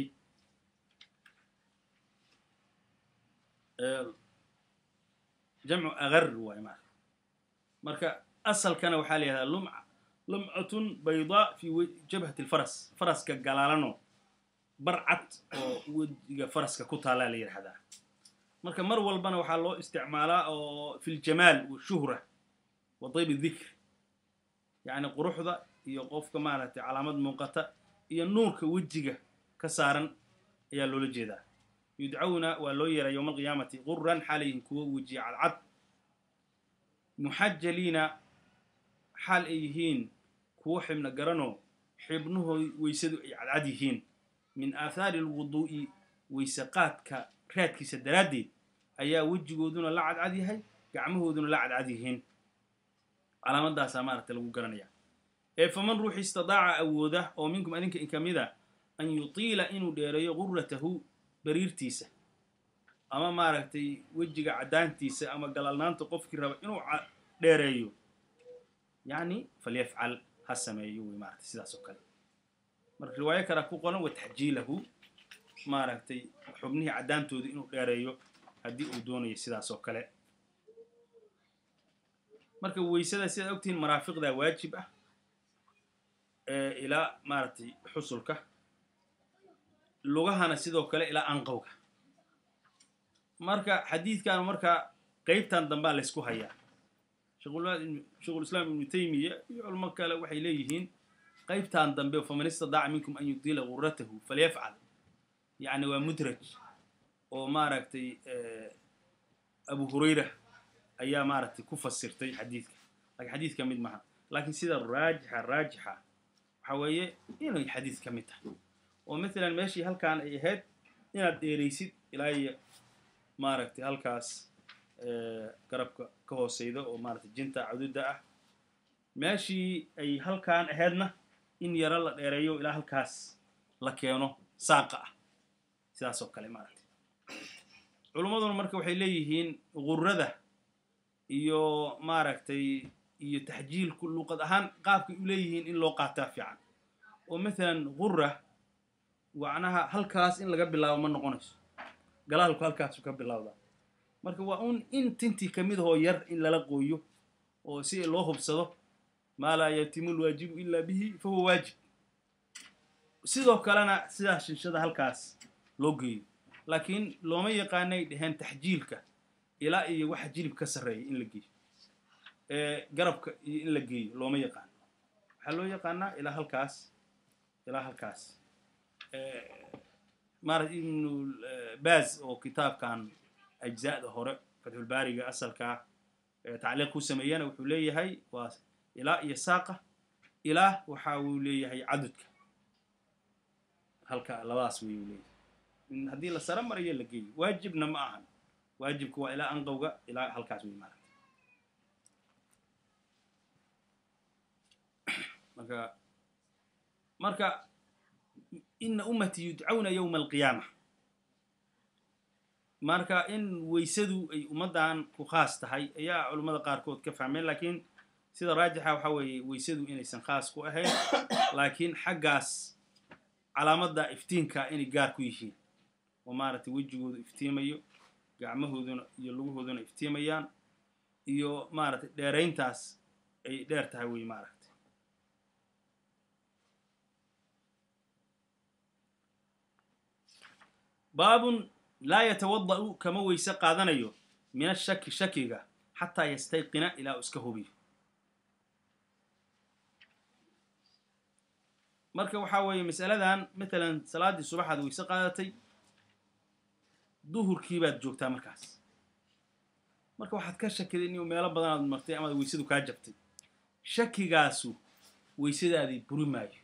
jamcu agar waay maarata marka asalkana waxaa la yihahdaa lumca lumcatun baydaa fi jabhati lfaras faraska galaalano barcad oo wejiga faraska ku taallaa la yidhahdaa marka mar walbana waxaa loo isticmaalaa oo fi ljamaal washuhra wa dayb dikr yacni quruxda iyo qofka maaragtay calaamad muuqata iyo nuurka wejiga ka saaran ayaa loola jeedaa yudcawna waa loo yeeray yowma alqiyaamati quran xaalayhin kuwo wejiya cadcad muxajaliina xaal ay yihiin kuwo xibna garanoo xibnuhoo weysadu ay cadcad yihiin min aathaari alwuduu'i weyse qaadka raadkiisa daraaddeed ayaa wejigooduna la cadcad yahay gacmahooduna la cadcad yihiin calaamadaasaa maaragtay lagu garanaya ee faman ruux istidaaca awooda oo minkum adinka in ka mida an yutiila inuu dheereeyo gurratahu bariirtiisa ama maaragtay wejiga caddaantiisa ama galalnaanta qofkii raba inuu dheereeyo yacni falyafcal ha sameeyo wey maaragtay sidaas oo kale marka riwaayo kale ku qoran wa taxjiilahu maaragtay xubnihii caddaantooda inuu dheereeyo haddii uu doonayo sidaas oo kale marka weysada sidaad ogtihiin maraafiqdaa waajib ah ilaa maaragtay xusulka lugahana sidoo kale ilaa anqowga marka xadiidkan markaa qeybtan dambaa laysku hayaa sheikhulislaam ibnu taymiya iyo culmo kale waxay leeyihiin qeybtan dambe faman istadaaca minkum an yudiila gurratahu falyafcal yacni waa mudraj oo maaragtay abu hurayra ayaa maaragtay ku fasirtay xadiidka lakiin xadiid ka mid maha laakiin sida raajixa raajixa waxa weeye inay xadiid ka mid tahay oo maalan meeshii halkaan ay ahayd inaad dheeraysid ilaa iyo maaragtay halkaas garabka ka hooseyda oo maaragtay jinta caduda ah meeshii ay halkaan ahaydna in yaro la dheereeyo ilaa halkaas la keeno saaqa ah sidaas oo kale maaragtay culummaduna marka waxay leeyihiin gurrada iyo maaragtay iyo taxjiilku luqad ahaan qaabkay u leeyihiin in loo qaataa fiican oo maalan gurra macnaha halkaas in laga bilaabo ma noqonayso galaalku halkaasu ka bilowdaa marka waa un in tintii ka mid ahoo yar in lala qooyo oo si loo hubsado maa laa yatimu lwaajibu ilaa bihi fa huwa waajib sidoo kalena sidaas shinshada halkaas loo geeyo laakiin looma yaqaanay dheheen taxjiilka ilaa iyo waxa jilib ka sarreeya in la geeyo garabka iyo in la geeyo looma yaqaano waxaa loo yaqaanaa ilaa halkaas ilaa halkaas maarata ibnu baaz oo kitaabkan ajza'da hore fatxulbaariga asalkaa tacliiq ku sameeyana wuxuu leeyahay waa ilaa iyo saaqa ilaa waxa uu leeyahay cadudka halka labadaas wey uu leeyahay haddii la saro marayo la geeyo waajibna ma ahan waajibka waa ilaa anqowga ilaa halkaas wey maarata marka marka ina ummatii yudcawna yowma alqiyaama marka in weysadu ay ummaddan ku khaas tahay ayaa culummada qaarkood ka fahmeen laakiin sida raajixa waxa weeye weysadu inaysan khaas ku ahayn laakiin xaggaas calaamadda iftiinka inay gaar ku yihiin oo maaragtay wejigoodu iftiimayo gacmahooduna iyo lugahooduna iftiimayaan iyo maaragtay dheerayntaas ay dheer tahay wey maaragtay baabun laa yatawada'u kama weyse qaadanayo min ashaki shakiga xataa yastayqina ilaa uu iska hubiyo marka waxaa weeye masaladan matalan salaaddii subaxaad weyse qaadatay duhurkii baad joogtaa markaas marka waxaad ka shakiday inuu meelo badanaad martay amaad weysadu kaa jabtay shakigaasu weysadaadii buri maayo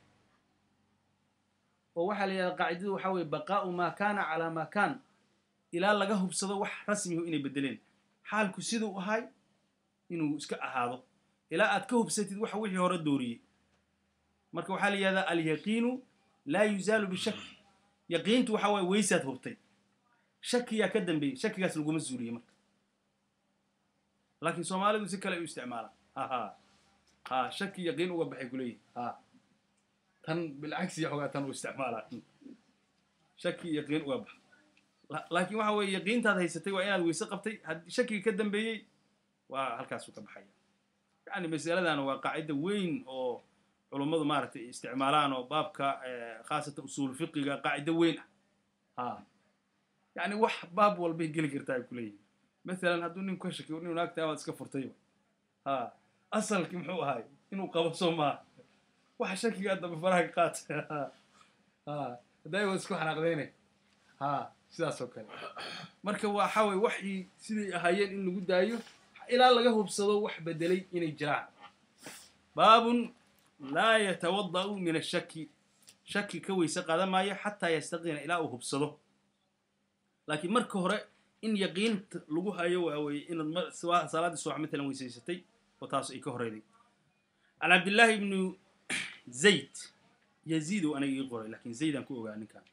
oo waxaa la yidhahda qaacidadu waxaa weeye baqaa'u maa kaana calaa maa kaan ilaa laga hubsado wax rasmihu inay beddeleen xaalku siduu ahay inuu iska ahaado ilaa aad ka hubsatid waxa wixii hore dooriyey marka waxaa la yidhahdaa alyaqiinu laa yuzaalu bishaki yaqiintu waxaa waye weysaad hubtay shakiyaa ka dambeeyey shakigaas laguma zuuliyey marka laakiin soomaalidu si kale u isticmaalaan haha ha shaki yaqiin uga baxay kuleeyihi ha tan bilcagsiya xogaa tan u isticmaalaa shaki yaqiin uga baxa laakiin waxa weeye yaqiintaad haysatay waa inaad weyse qabtay haddii shakiga ka dambeeyey waa halkaasuu ka baxaya yani masaladana waa qaacida weyn oo culummadu maaragtay isticmaalaan oo baabka khaasatan usuul fiqiga qaacido weyn ah ha yani wax baab walbay geli kartaa ay kuleeyihin maalan hadduu nin ka shakiyo inu naagta amaad iska furtay ha asalkii muxuu ahay inuu qabo soo maaha waxa shakigaa dambe faraha ka qaata ha hadday waa isku xanaaqdayne ha sidaas oo kale marka waxa weye waxii siday ahaayeen in lagu daayo ilaa laga hubsado wax bedelay inay jiraan baabun laa yatawada'u min ashaki shaki ka weyse qaadan maayo xataa yastaqina ilaa uu hubsado laakiin marka hore in yaqiinta lagu hayo waa weeye inaad ma- swa- salaaddii subax matalan weysaysatay oo taas ay ka horeyday can cabdillaahi ibnu zayd yaziid oo aniga ii qoray laakiin zaydaan ku ogaa ninkan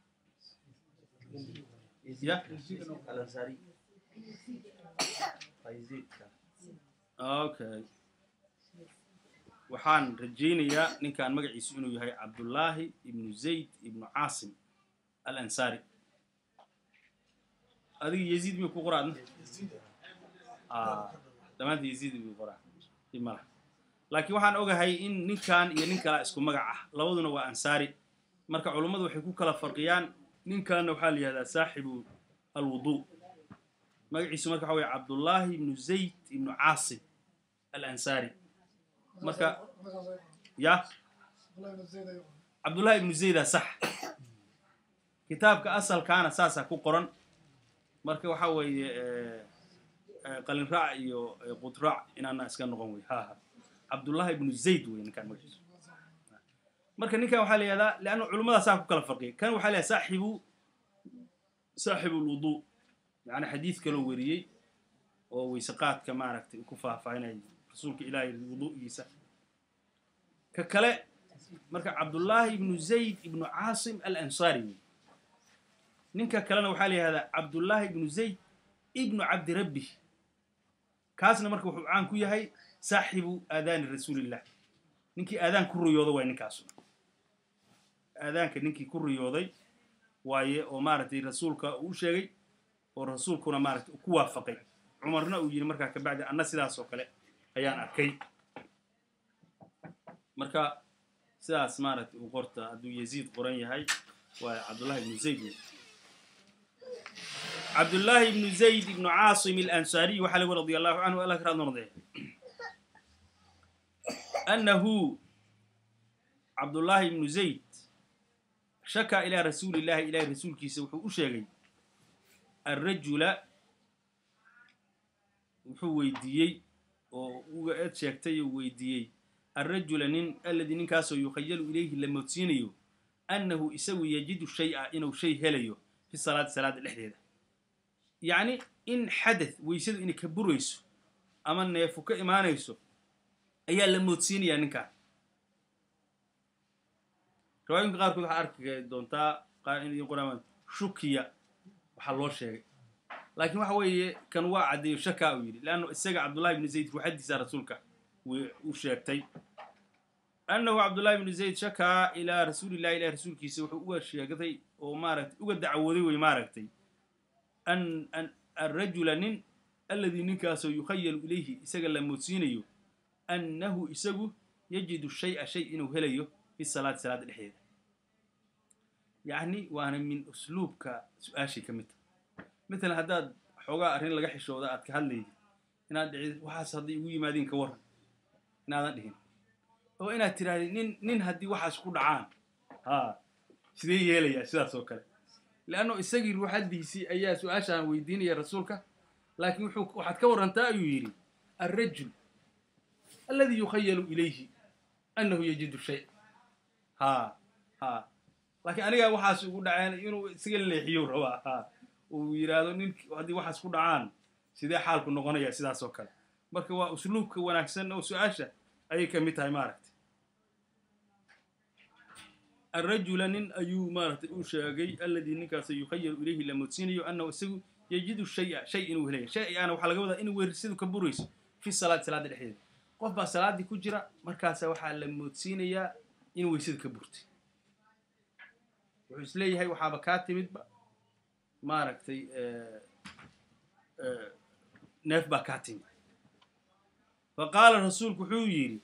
ya alansari okay waxaan rajaynayaa ninkan magaciisu inuu yahay cabdullaahi ibnu zayd ibnu caasim alansari adiga yaziid miyuu ku qoraadna dhammaanta yaziid miyuu qoraa dib mala laakiin waxaan ogahay in ninkan iyo nin kalaa isku magac ah labaduna waa ansaari marka culummadu waxay ku kala farqiyaan ninkanna waxaa la yihahdaa saaxibu alwudu magaciisu marka waxa weye cabdullaahi ibnu zayd ibnu caasim alansari marka ya cabdullaahi ibnu zayda sax kitaabka asalkaana saasaa ku qoran marka waxa weeye qalin raac iyo qudraac inaana iska noqon wey ha ha cabdullaahi ibnu zayd wey ninkaan magaciisu marka ninkan waxaa la yihahdaa leanna culummada saa ku kala farqiyay kan waxaa la yihahda saaxibu saaxibu lwudu yani xadiid kaloo weriyey oo weyseqaadka maaragtay ku faahfaahinaya rasuulka ilaahay wudu'giisa ka kale marka cabdullaahi ibnu zayd ibnu caasim alansari wey ninka kalena waxaa la yihahdaa cabdullaahi ibnu zayd ibnu cabdirabbi kaasna marka wuxuu caan ku yahay saaxibu aadaani rasuulillah ninkii aadaan ku riyooda waay ninkaasu aadaanka ninkii ku riyooday waaye oo maaragtay rasuulka uu sheegay oo rasuulkuna maaragtay ku waafaqay cumarna uu yidhi markaa kabacdi anna sidaas oo kale ayaan arkay marka sidaas maaragtay uu qorta hadduu yaziid qoran yahay waa cabdullahi ibnu zayd wey cabdullaahi ibnu zayd ibnu caasim alansariy waxaa lagu radi allahu canhu allah ka raad noqdee annahu cabdullaahi ibnu zayd shakaa ilaa rasuulillahi ilahi rasuulkiisa wuxuu u sheegay alrajula wuxuu weydiiyey oo uga eed sheegtay oo weydiiyey alrajula nin alladii ninkaasoo yukhayalu ilayhi la moodsiinayo annahu isagu yajidu shay-a inuu shay helayo fi salaati salaada dhexdeeda yacni in xadath weysadu inay ka burayso ama neefu ka imaanayso ayaa la moodsiinayaa ninkaan riwaayinka qaarkood waxaa arki doontaa qaar in qoraan shukiya waxaa loo sheegay laakiin waxa weeye kan waa caddeeyo shakaa uu yidhi leanno isaga cabdullahi ibnu zayd ruuxadiisa rasuulka u sheegtay annahu cabdullahi ibnu zayd shakaa ilaa rasuulillahi ilahi rasuulkiisa wuxuu uga sheegtay oo maaragtay uga dacwooday wey maaragtay an an alrajula nin alladii ninkaasoo yukhayalu ilayhi isaga la moodsiinayo annahu isagu yajidu shay-a shay inuu helayo fi salaati salaada dhexdeeda yacni waana min usluubka su-aashay ka mid tahay matalan haddaad xoogaa arrin laga xishooda aad ka hadlaydi inaad dhicid waxaas hadday igu yimaadiin ka warran inaadan dhihin oo inaad tirahdid nin nin haddii waxaas ku dhacaan haa sidee yeelayaa sidaas oo kale leanno isagii ruuxaddiisii ayaa su-aashaan weydiinaya rasuulka laakiin wuxuu waxaad ka warrantaa ayuu yidhi alrajul alladii yukhayalu ilayhi annahu yajidu shay haa haa laakiin anigaa waxaas ugu dhaceen inuu isaga leexiyo rabaa haa uu yidhaahdo nin haddii waxaas ku dhacaan sidee xaalku noqonaya sidaas oo kale marka waa usluubka wanaagsan oo su-aasha ayay ka mid tahay maaragtay alrajula nin ayuu maaragtay u sheegay alladii ninkaas yukhayalu ilayhi la moodsiinayo annahu isagu yajidu shaya shay inuu helaya shay aana waxaa laga wadaa in weerisadu ka burayso fi salaati salaada dhexdeeda qof baa salaaddii ku jira markaasa waxaa la moodsiinayaa in weysada ka burtay wuxuu is leeyahay waxaaba kaa timidba maaragtay neef baa kaa timid fa qaala rasuulku wuxuu yidhi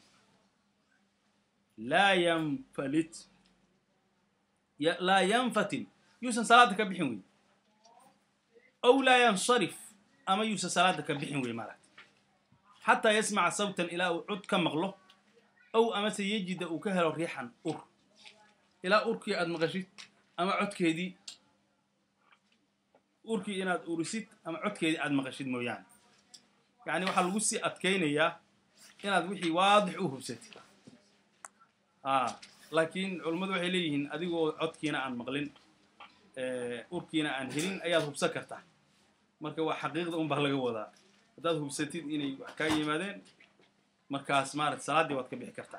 laa yanfalit laa yanfatil yuusan salaada ka bixin wey ow laa yansarif ama yuusan salaada ka bixin wey maaragtay xataa yasmaca sawtan ilaa uu cod ka maqlo ow amase yejida uu ka helo riixan ur ilaa urkii aad maqashid ama codkeedii urkii inaad urisid ama codkeedii aad maqashid mooyaane yacni waxaa lagu sii adkaynayaa inaad wixii waadix u hubsatid a laakiin culummadu waxay leeyihiin adigoo codkiina aan maqlin urkiina aan helin ayaad hubsan kartaa marka waa xaqiiqda un baa laga wadaa haddaad hubsatid inay wax kaa yimaadeen markaas maarata salaaddii waad ka bixi kartaa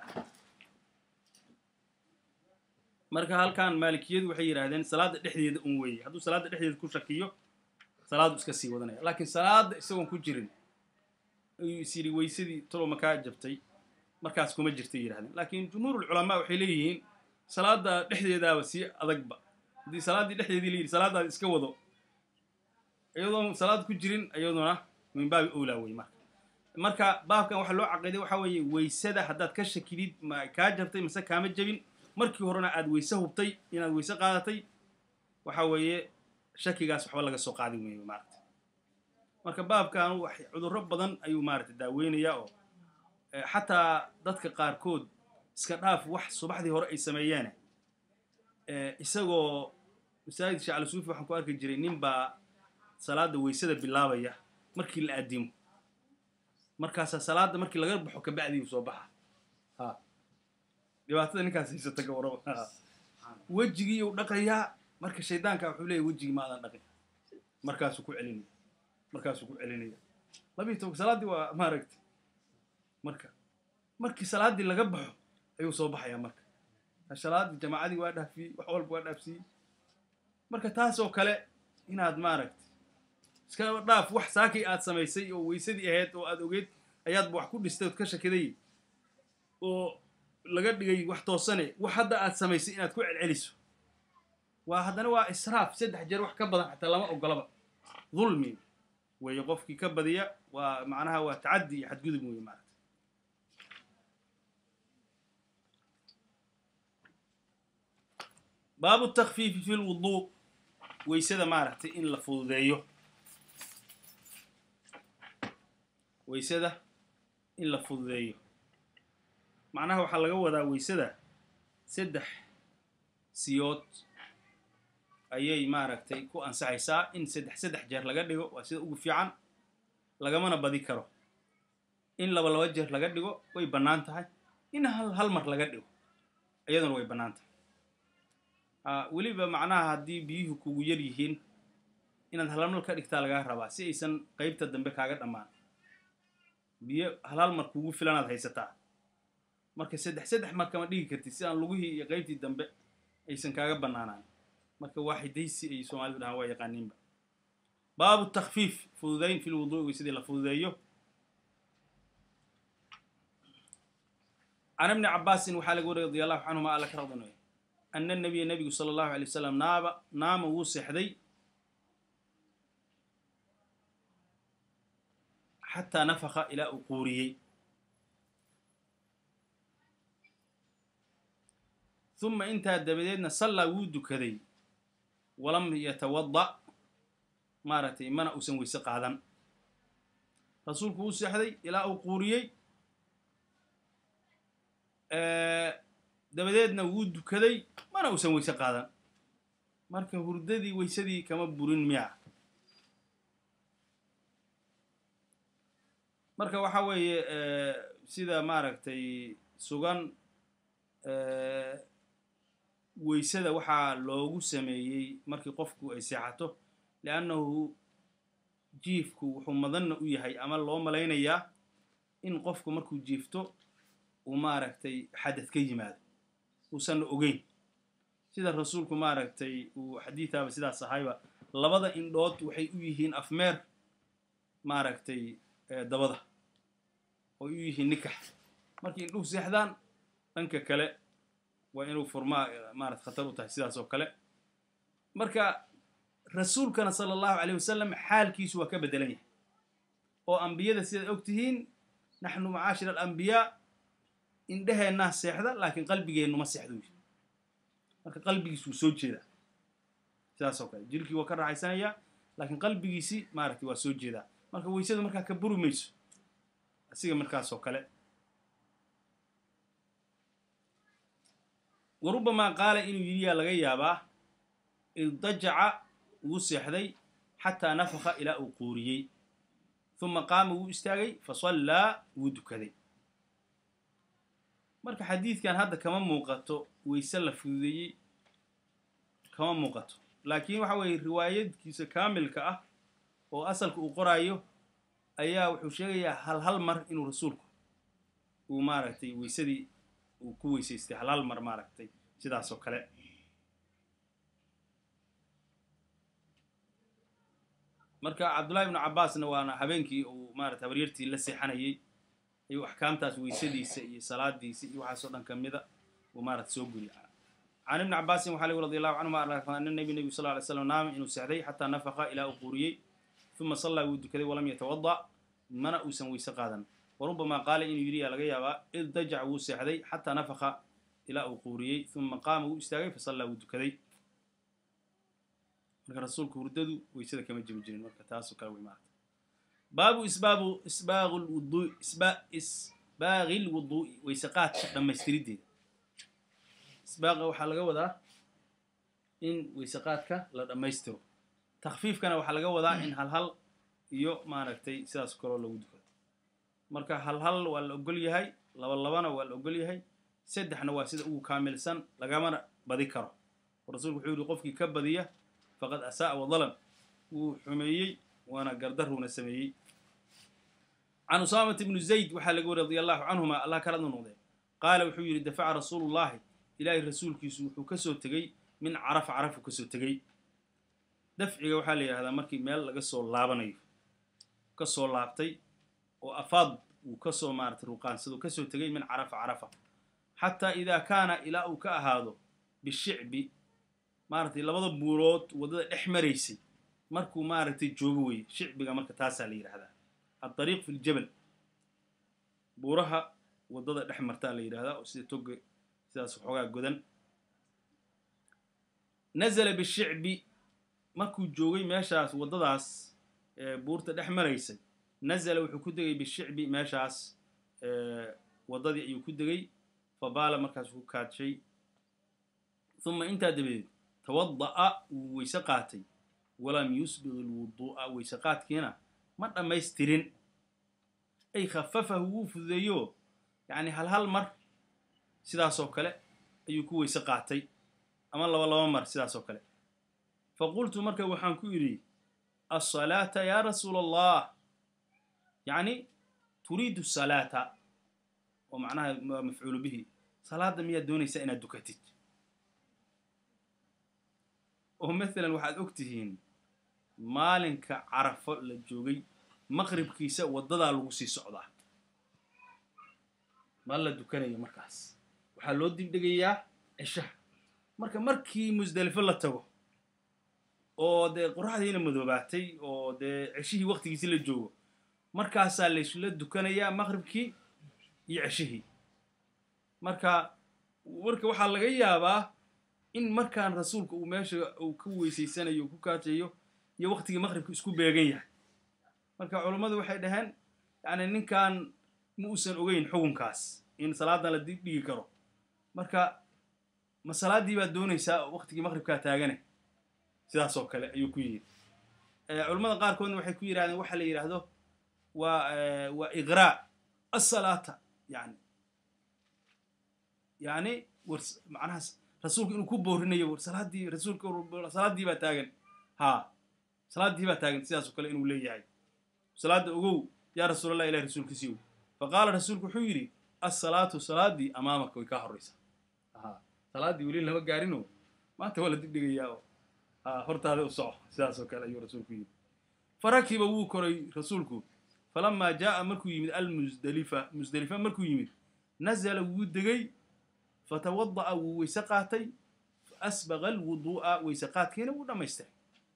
marka halkan maalikiyadu waxay yidhaahdeen salaadda dhexdeeda un weeye hadduu salaadda dhexdeeda ku shakiyo salaadu iska sii wadanaya laakiin salaadda isagoon ku jirin ayuu is yidhi weysadii talow makaa jabtay markaas kuma jirtay yidhahdeen laakiin jumhuurulculamaa waxay leeyihiin salaadda dhexdeedaaba sii adagba haddii salaaddii dhexdeedii la yidhi salaaddaada iska wado iyadoon salaad ku jirin iyaduna min baabi owlaa wey marka marka baabkan waxaa loo caqiiday waxaa weeye weysada haddaad ka shakidid ma kaa jabtay mase kaama jabin markii horena aad weyse hubtay inaad weyse qaadatay waxa weeye shakigaas waxba laga soo qaadin weeye maarata marka baabkan wax cudurro badan ayuu maarata daaweynayaa oo xataa dadka qaarkood iska dhaaf wax subaxdii hore ay sameeyeen isagoo masaajid sheekh alisuufi waxaan ku arki jiray nin baa salaada weysada bilaabaya markii la addimo markaasaa salaada markii laga baxo kabacdii uu soo baxa ha dhibaatada ninkaas haysata ka warraba wejigii uu dhaqayaa marka shaydaanka wuxuu leeyahy wejigii ma aadan dhaqin markaasuu ku celinaya markaasuu ku celinaya labiyi tobanka salaaddii waa maaragtay marka markii salaaddii laga baxo ayuu soo baxayaa marka salaaddii jamaacadii waa dhaafiyey wax walba waa dhaafsiiyey marka taas oo kale inaad maaragtay iska dhaaf wax saakay aad samaysay oo weysadii ahayd oo aad ogeyd ayaadba wax ku dhistay ood ka shakiday oo laga dhigay wax toosane wax hadda aad samaysay inaad ku celceliso waa haddana waa israaf saddex jeer wax ka badan xataa lama ogolaba dulmi weeye qofkii ka badiya waa macnaha waa tacaddi iyo xadgudub weeye maarata baabu takfiifi fi lwuduu weysada maaragtay in la fududeeyo weysada in la fududeeyo macnaha waxaa laga wadaa weysada saddex siyood ayay maaragtay ku ansaxaysaa in saddex saddex jeer laga dhigo waa sida ugu fiican lagamana badi karo in laba laba jeer laga dhigo way bannaan tahay in hal hal mar laga dhigo iyaduna way bannaan tahay weliba macnaha haddii biyuhu kugu yar yihiin inaad halmal ka dhigtaa lagaa rabaa si aysan qaybta dambe kaaga dhammaan biyo halhal mar kugu filanaad haysataa marka saddex saddex mar kama dhigi kartid si aan lugihii iyo qaybtii dambe aysan kaaga bannaanaan marka waaxidaysi ay soomaalidu dhahaan waa yaqaaniinba baabu takfiif fududayn fi lwuduui weysadii la fududeeyo can ibni cabaasin waxaa laga wariyay radi allahu canhuma alla ka radinaya ana nabiya nebigu sala allahu alay wasalam naaba naama wuu seexday xataa nafaka ilaa uu quuriyey uma intaa dabadeedna sallaa wuu dukaday walam yatawada maaragtay mana uusan weyse qaadan rasuulku wuu seexday ilaa uu quuriyey dabadeedna wuu dukaday mana uusan weyse qaadan marka hurdadii weysadii kama burin miya marka waxa weeye sida maaragtay sugan weysada waxaa loogu sameeyey markii qofku ay seexato liannahu jiifku wuxuu madanna u yahay ama loo malaynayaa in qofku markuu jiifto uu maaragtay xadad ka yimaado uusanna ogeyn sida rasuulku maaragtay uu xadiidaaba sidaas ahayba labada indhood waxay u yihiin afmeer maaragtay dabada oo u yihiin nikax markii indhuhu seexdaan dhanka kale waa inuu furmaa maarata khatar u tahay sidaas oo kale marka rasuulkana sala allahu alayh wasalam xaalkiisu waa ka beddelan yahay oo ambiyada sidaad og tihiin naxnu macaashir alambiyaa indheheennaa seexda laakiin qalbigeennu ma seexdo wy marka qalbigiisu wuu soo jeedaa sidaas oo kale jirkii waa ka raaxaysanayaa laakiin qalbigiisi maaragtay waa soo jeedaa marka weysadu markaa ka buri mayso asiga markaas oo kale wa rubamaa qaala inuu yidhiyaa laga yaabaa irdajaca wuu seexday xataa nafaka ilaa uu quuriyey uma qaama wuu istaagay fasallaa wuu dukaday marka xadiidkan hadda kama muuqato weyse la fududeeyey kama muuqato laakiin waxa weeye riwaayadkiisa kaamilka ah oo asalka uu qoraayo ayaa wuxuu sheegayaa hal hal mar inuu rasuulku uu maaragtay weysadii uu ku weysaystay hal hal mar maaragtay sidaas oo kale marka cabdullahi ibnu cabbaasna waana habeenkii uu maarata habaryartii la seexanayay ayuu axkaamtaas weysadiisa iyo salaadiisa iyo waxaasoo dhan ka mida uu maarata soo guriya can ibni cabaasin waxaa lagi radi allahu canhuma ana nabi nebigu sal ly slam naama inuu seexday xataa nafaqa ilaa uu quuriyey uma sallaa wuu dukaday walam yatawada mana uusan weyse qaadan warubamaa qaala inuu yidhi yaa laga yaabaa id dajac wuu seexday xataa nafaqa ilaa uu quuriyey uma qaama wuu istaagay fasallaa wuu dukaday marka rasuulku hurdadu weysada kama jibi jirin marka taasoo kale wey maarata baabu isbaabu isbaaqu lwuduu isba isbaaqi lwuduu'i weyse qaadka dhammaystirideeda isbaaqa waxaa laga wadaa in weyse qaadka la dhammaystiro takfiifkana waxaa laga wadaa in hal hal iyo maaragtay sidaas kaloo lagu dukado marka hal hal waa la ogol yahay laba labana waa la ogol yahay saddexna waa sida ugu kaamilsan lagamana badi karo oo rasuulku wuxuu yihi qofkii ka badiya faqad asa'a wadalam wuu xumeeyey waana gardaruuna sameeyey can usaamat ibnu zayd waxaa laga wari radi allahu canhuma allah kaladu noqdee qaala wuxuu yidhi dafaca rasuulu llahi ilaahay rasuulkiisu wuxuu ka soo tegey min carafa carafuu ka soo tegey dafciga waxaa la yidhahdaa markii meel laga soo laabanayo ka soo laabtay oo afaad uu ka soo maaratay ruqaansado ka soo tegey min carafa carafa xataa idaa kaana ilaa uu ka ahaado bishicbi maaragtay labada buurood waddada dhex maraysay markuu maaragtay joogo weye shicbiga marka taasaa la yidhahdaa adariiq fi ljabal buuraha waddada dhex martaa la yidhahdaa oo sida toga sidaas waxoogaa godan nazala bishicbi markuu joogay meeshaas waddadaas buurta dhex maraysay nazala wuxuu ku degay bishicbi meeshaas waddadii ayuu ku degay fabaala markaas ku kaadshay uma intaa dabadeed tawada'a wuu weyse qaatay walam yusbiq ilwuduu'a weyse qaadkiina ma dhammaystirin ay khafafahu wuu fududeeyo yacni hal hal mar sidaasoo kale ayuu ku weyse qaatay ama laba laba mar sidaasoo kale fa qultu marka waxaan ku yidhi asalaata yaa rasuula allah yacni turiidu salaata oo macnaha waa mafcuulu bihi salaadda miyaad doonaysaa inaad dukatid oo maalan waxaad og tihiin maalinka carafo la joogay maqribkiisa waddadaa lagu sii socdaa ma la dukanayo markaas waxaa loo dibdhegayaa cishaha marka markii musdelifo la tago oo dee qoraxdiina madoobaatay oo dee ceshihii waktigiisi la joogo markaasaa laysla dukanayaa maqribkii iyo ceshihii marka marka waxaa laga yaabaa in markaan rasuulka uu meesha uu ka weysaysanayo u ku kaajayo iyo waktigii maqribka isku beegan yahay marka culummadu waxay dhaheen yacni ninkan ma uusan ogeyn xukunkaas in salaadan la dib dhigi karo marka ma salaaddii baad doonaysaa waktigii maqribkaa taagane sidaas oo kale ayuu ku yidhi culummada qaarkoodna waxay ku yidhahdeen waxa la yidhaahdo waa waa iqraa asalaata yani yani war macnahaas rasuulku inuu ku boorinayo war salaaddii rasuulka salaaddii baa taagan haa salaaddii baa taagan sidaas oo kale inuu leeyahay salaadda ogow yaa rasuulallah ilahi rasuulkiisiiw fa qaala rasuulku wuxuu yidhi assalaatu salaaddii amaamaka way kaa horraysaa haa salaaddii weli lama gaarino maanta waa la dibdhigayaa oo haa hortaada u soco sidaas oo kale ayuu rasuulku yidhi farakiba wuu koray rasuulku falamaa jaa'a markuu yimid almusdelifa musdelifa markuu yimid nazala wuu degay fatawada'a wuu weyse qaatay faasbaqa alwuduu'a weyse qaadkiina wuu dhammaystiray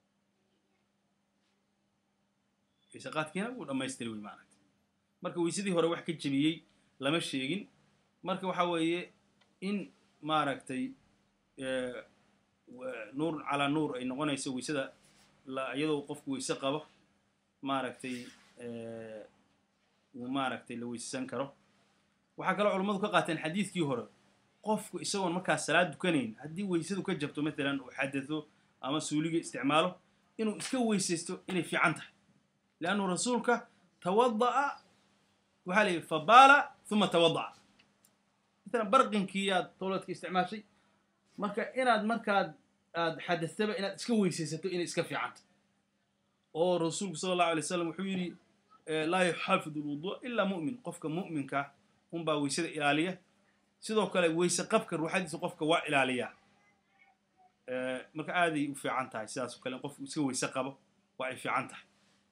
weyse qaadkiina wuu dhammaystiray wey maaragtay marka weysadii hore wax ka jebiyey lama sheegin marka waxaa weeye in maaragtay nuur calaa nuur ay noqonayso weysada iyadoo qofku weyse qabo maaragtay uu maaragtay la weyssan karo waxaa kaloo culummadu ka qaateen xadiidkii hore qofku isagoon markaas salaad dukanayn haddii weysadu ka jabto matalan uu xadado ama suuliga isticmaalo inuu iska weysaysto inay fiican tahay leannu rasuulka tawada'a waxaa la yidhi fabaala uma tawada'a matalan barqinkii aad towladka isticmaashay marka inaad markaad aad xadastaba inaad iska weysaysato inay iska fiican tahay oo rasuulku sala allahu alay slam wuxuu yidhi laa yuxaafidu lwuduu ilaa mu'min qofka mu'minka unbaa weysada ilaaliya sidoo kale weyse qabka ruuxadiisa qofka waa ilaaliyaa marka aaday u fiican tahay sidaas o kale in qofku iska weyse qabo waa ay fiican tahay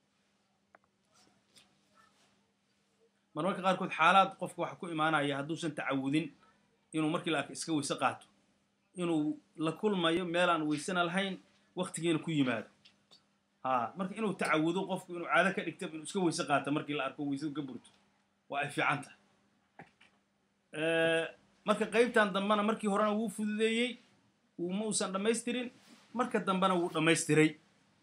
marmarka qaarkood xaalaad qofka waxa ku imaanaya hadduusan tacawudin inuu markii la arka iska weyse qaato inuu la kulmayo meelaan weysena lahayn waktigiina ku yimaado ha marka inuu tacawudo qofku inuu caado ka dhigto inuu iska weyse qaato markii la arko weysadu ka burto waa ay fiican tahay marka qaybtan dambena markii horena wuu fududeeyey ma uusan dhammaystirin marka dambena wuu dhammaystiray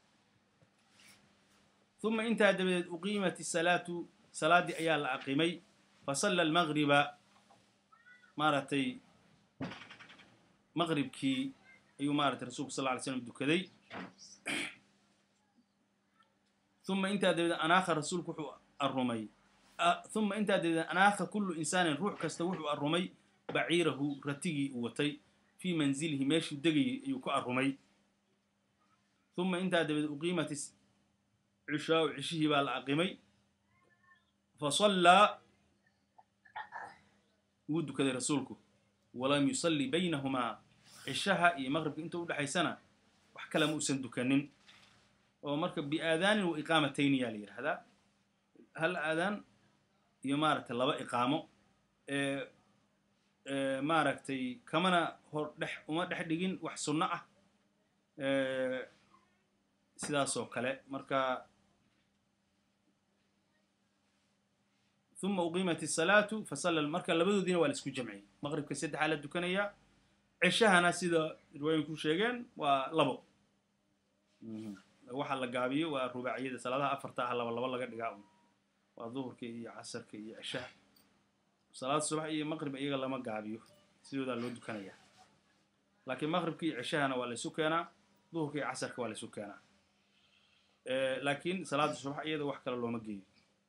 uma intaa dabadeed uqiimat isalaatu salaaddii ayaa la aqimay fasalla almagriba maaragtay maqribkii ayuu maaratay rasulku sal ly slam dukaday uma intaa dabadeed anaakha rasuulku wuxuu arumay uma intaa dabadeed anaakha kullu insaanin ruux kasta wuxuu arumay baciirahu ratigii uu watay fii manzilihi meeshuu degayay ayuu ku arumay uma intaa dabadeed uqiimat cishaau cishihii baa la aqimay fasallaa wuu dukaday rasuulku walam yusalli baynahumaa cishaha iyo maqribka inta udhexaysana wax kale ma uusan dukanin oo marka biaadaanin wa iqaamatayni yaa la yidhaahdaa hal aadaan iyo maaragtay laba iqaamo maaragtay kamana hor dhex uma dhex dhigin wax sunno ah sidaas oo kale marka uma uqiimat isalaatu fasalla marka labadoodiina waa la isku jamciyey maqribka saddexaa la dukanayaa ceshahana sida riwaayinku sheegeen waa labo waxa la gaabiyo waa rubaaciyada salaadaha afarta ah laba laba laga dhigaa un waa duhurka iyo casarka iyo ceshaha salaad subax iyo maqrib iyaga lama gaabiyo sidoodaa loo dukanayaa laakiin maqribka iyo ceshahana waa laysu keenaa duhurka iyo casarka waa laysu keenaa laakiin salaada subax iyada wax kale looma geeyo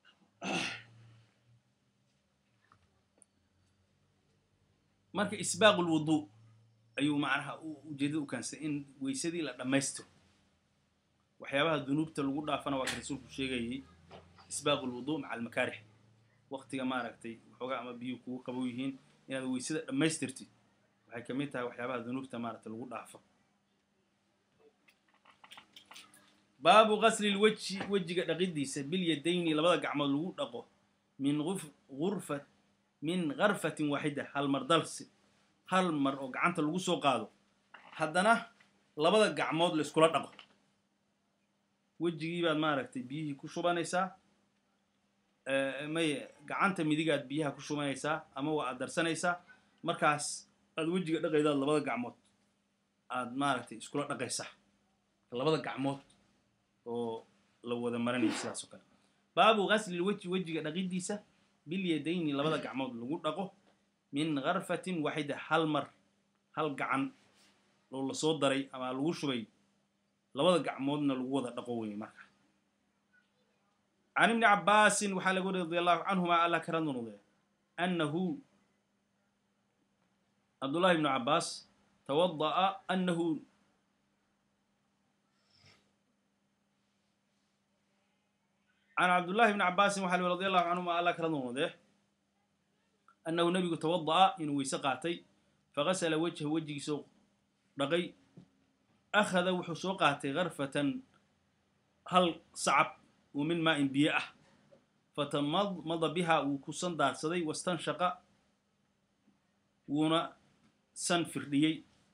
marka isbaaqu lwuduu ayuu macnaha ujeedada u keensaday in weysadii la dhammaystiro waxyaabaha dunuubta lagu dhaafana waa ka rasuulku sheegayay isbaaqu lwuduu maca almakaarix waktiga maaragtay waxoogaa ama biyuhu kugu qabow yihiin inaad weysada dhammaystirtid waxay ka mid tahay waxyaabaha dunuubta maaragtay lagu dhaafo baabu gasli lwejhi wejiga dhaqidiisa bilyadayni labada gacmood lagu dhaqo min urfa min karfatin waaxida hal mar dalsi hal mar oo gacanta lagu soo qaado haddana labada gacmood la iskula dhaqo wejigii baad maaragtay biyihii ku shubanaysaa may gacanta midigaad biyaha ku shubanaysaa ama waa aad darsanaysaa markaas aad wejiga dhaqaydaad labada gacmood aad maaragtay iskula dhaqaysaa labada gacmood oo la wada marinayo sidaas oo kale baabu gasli lwejhi wejiga dhaqidiisa bilyadayni labada gacmood lagu dhaqo min karfatin waaxida hal mar hal gacan oo lasoo daray ama lagu shubay labada gacmoodna lagu wada dhaqo wey marka can ibni cabbaasin waxaa laga wari radi allahu canhuma alla kala noqdee annahu cabdullahi ibnu cabbaas tawada'a annahu can cabdullahi bni cabbaasin waxa lii radi allahu canhuma alla kala noqdee annahu nebigu tawada'a inuu weyse qaatay fagasala wejha wejigiisoo dhaqay akhada wuxuu soo qaatay karfatan hal sacab oo min maa in biyo ah fatamadmada biha wuu ku san daarsaday wastanshaqa wuuna san firdhiyey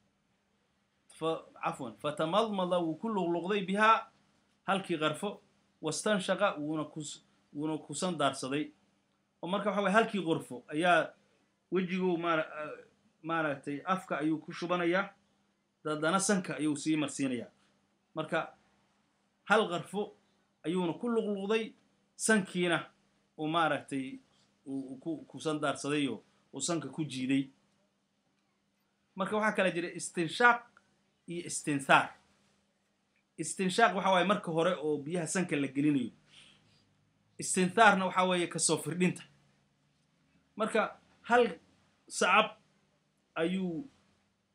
cafwan fatamadmada wuu ku luqluqday bihaa halkii qarfo wastanshaqa wuuna ku wuuna kusan daarsaday oo marka waxa waya halkii qorfo ayaa wejigu maara maaragtay afka ayuu ku shubanayaa dadana sanka ayuu sii marsiinayaa marka hal qarfo ayuuna ku luqluqday sankiina uu maaragtay uu ku kusan daarsadayoo uu sanka ku jiiday marka waxaa kala jira istinshaaq iyo istinhaar istinshaaq waxa waaye marka hore oo biyaha sanka la gelinayo istinhaarna waxaa weeye kasoo firdhinta marka hal sacab ayuu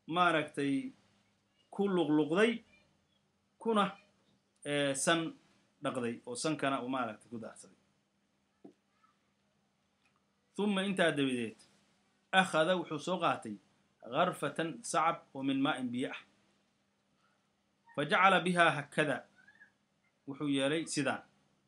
maaragtay ku luqluqday kuna san dhaqday oo sankana uu maaragtay ku daarsaday uma intaa dabadeed akhada wuxuu soo qaatay garfatan sacab oo min maa'in biyo ah fa jacala bihaa hakada wuxuu yeelay sidaan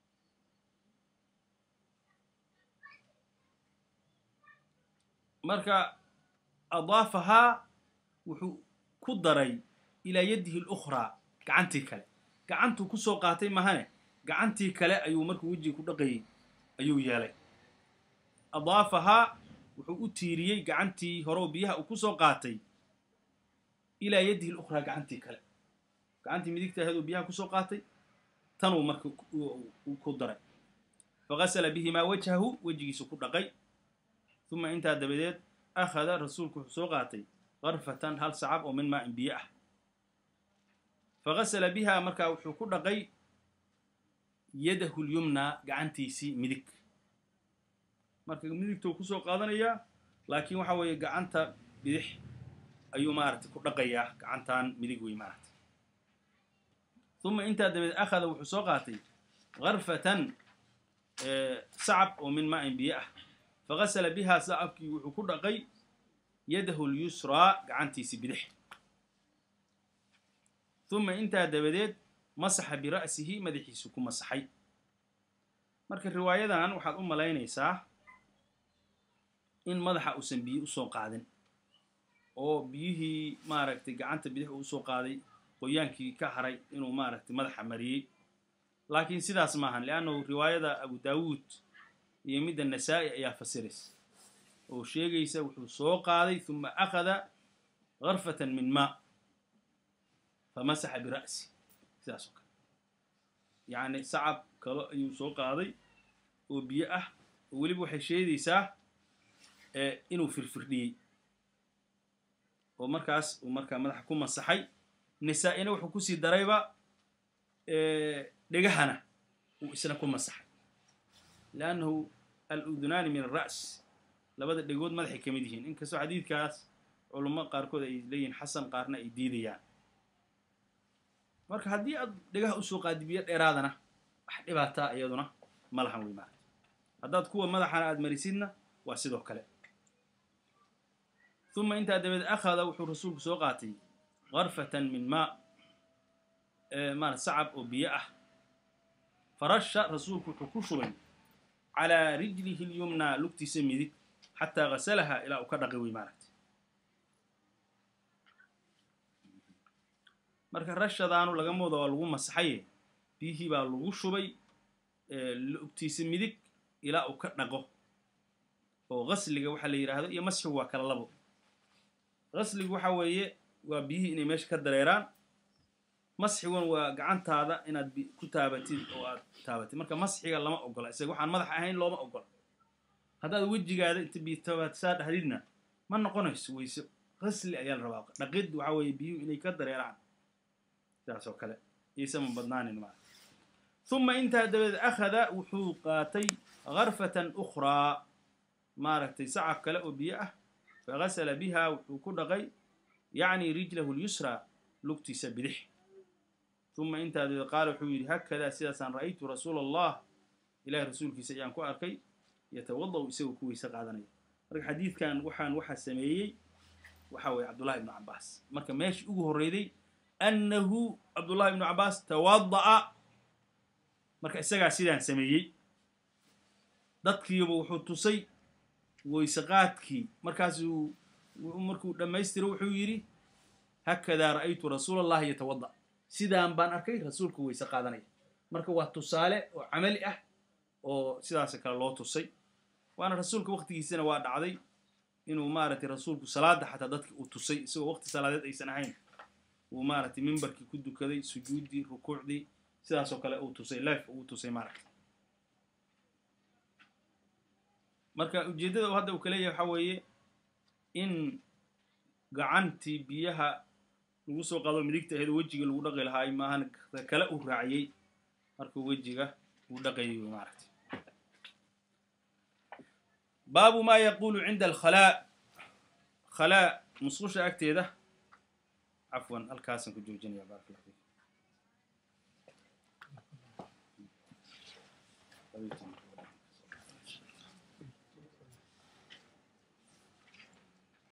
marka adaafahaa wuxuu ku daray ilaa yadihi اlukhraa gacantii kale gacantuu ku soo qaatay mahane gacantii kale ayuu markuu wejiga ku dhaqayay ayuu yeelay adaafahaa wuxuu u tiiriyey gacantii hore oo biyaha uu ku soo qaatay ilaa yadihi اlukhraa gacantii kale gacantii midigta ahayd uu biyaha kusoo qaatay tanuu marka ku daray fagasala bihimaa wajhahu wejigiisu ku dhaqay uma intaa dabadeed akhada rasuulku wuxuu soo qaatay garfatan hal sacab oo min maa'in biyo ah fagasala bihaa markaa wuxuu ku dhaqay yadahu lyumnaa gacantiisii midig marka midigtou kusoo qaadanayaa laakiin waxa weeye gacanta bidix ayuu maaragtay ku dhaqayaa gacantan midig wey maaragtay uma intaa dabadeed akhada wuxuu soo qaatay garfatan sacab oo min maa'in biyo ah fagasala bihaa sacabkii wuxuu ku dhaqay yadahu lyusraa gacantiisii bidix uma intaa dabadeed masaxa bira'sihi madaxiisu ku masaxay marka riwaayadan waxaad u malaynaysaa in madaxa uusan biyo usoo qaadin oo biyihii maaragtay gacanta bidix uu usoo qaaday qoyaankii ka haray inuu maaragtay madaxa mariyey laakiin sidaas maahan leannahu riwaayada abu daawuud iyo midda nasaa-i ayaa fasiraysa oo sheegaysa wuxuu soo qaaday uma akhada garfatan min maa famasaxa bira'si sidaas oo kale yacni sacab kalo ayuu soo qaaday oo biyo ah oo weliba waxay sheegaysaa inuu firfirdhiyey oo markaas uu markaa madaxa ku masaxay nisaa-ina wuxuu kusii darayba dhegahana uu isna ku masaxay leannahu al-udunaani min alra's labada dhegood madaxay ka mid yihiin inkastoo xadiidkaas culummo qaarkood ay leeyihiin xasan qaarna ay diidayaan marka haddii aad dhegaha usoo qaadi biyo dheeraadana wax dhibaataa iyaduna ma lahan wey maarata haddaad kuwa madaxana aad marisidna waa sidoo kale uma intaa dabadeed akhada wuxuu rasuulku soo qaatay garfatan min maa marat sacab oo biyo ah farasha rasuulku wuxuu ku shubay calaa rijlihi lyumnaa lugtiisa midig xataa gasalaha ilaa uu ka dhaqi wey maaragta marka rashadaanu laga mooda waa lagu masaxaye biyihii baa lagu shubay lugtiisa midig ilaa uu ka dhaqo oo gasliga waxaa la yidhaahdo iyo masxigu waa kala labo gasligu waxa weeye waa biyihii inay meesha ka dareeraan masxiguna waa gacantaada inaad ku taabatid oo aad taabatid marka masxiga lama ogola isaga waxaan madax ahayn looma ogola haddaad wejigaada inta biitaasaa dhahdidna ma noqonayso weyse gasli ayaa la rabaa dhaqid waxa weeye biyuhu inay ka dareeraan sidaas oo kale iisama badnaanin maa uma intaa dabadeed akhada wuxuu qaatay garfatan ukhraa maaragtay sacab kale oo biyo ah fagasala biha wuxuu ku dhaqay yacni rijlahu lyusraa lugtiisa bidix uma intaa dabadeed qaala wuxuu yidhi hakadaa sidaasaan ra'aytu rasuula allah ilahay rasuulkiisa ayaan ku arkay yatawada'u isagoo ku weyse qaadanaya marka xadiidkan waxaan waxaa sameeyey waxa weeye cabdullahi ibnu cabaas marka meeshii ugu horreyday annahu cabdullahi ibnu cabaas tawada'a marka isagaa sidaan sameeyey dadkiiba wuxuu tusay weyse qaadkii markaasuu markuu dhammaystiro wuxuu yidhi hakadaa ra'aytu rasuula allahi yatawada sidaan baan arkay rasuulku weyse qaadanaya marka waa tusaale oo camali ah oo sidaas kale loo tusay waana rasuulka waktigiisana waa dhacday inuu maaragtay rasuulku salaada xataa dadki uu tusay isagoo waqti salaadeed aysan ahayn uu maaragtay mimbarkii ku dukaday sujuuddii rukuucdii sidaasoo kale uu tusay life uu tusay maaragtay marka ujeeddada u hadda uu ka leeyahay waxaa weeye in gacantii biyaha lagu soo qaado midigta aheed wejiga lagu dhaqi lahaay maahan kale uu raaciyey markuu wejiga uu dhaqayay wy maaragtay baabu maa yaquulu cinda alkhalaa khalaa musqusha agteeda cafwan halkaasaan ku joojinaya barak allah fiik labiyo toban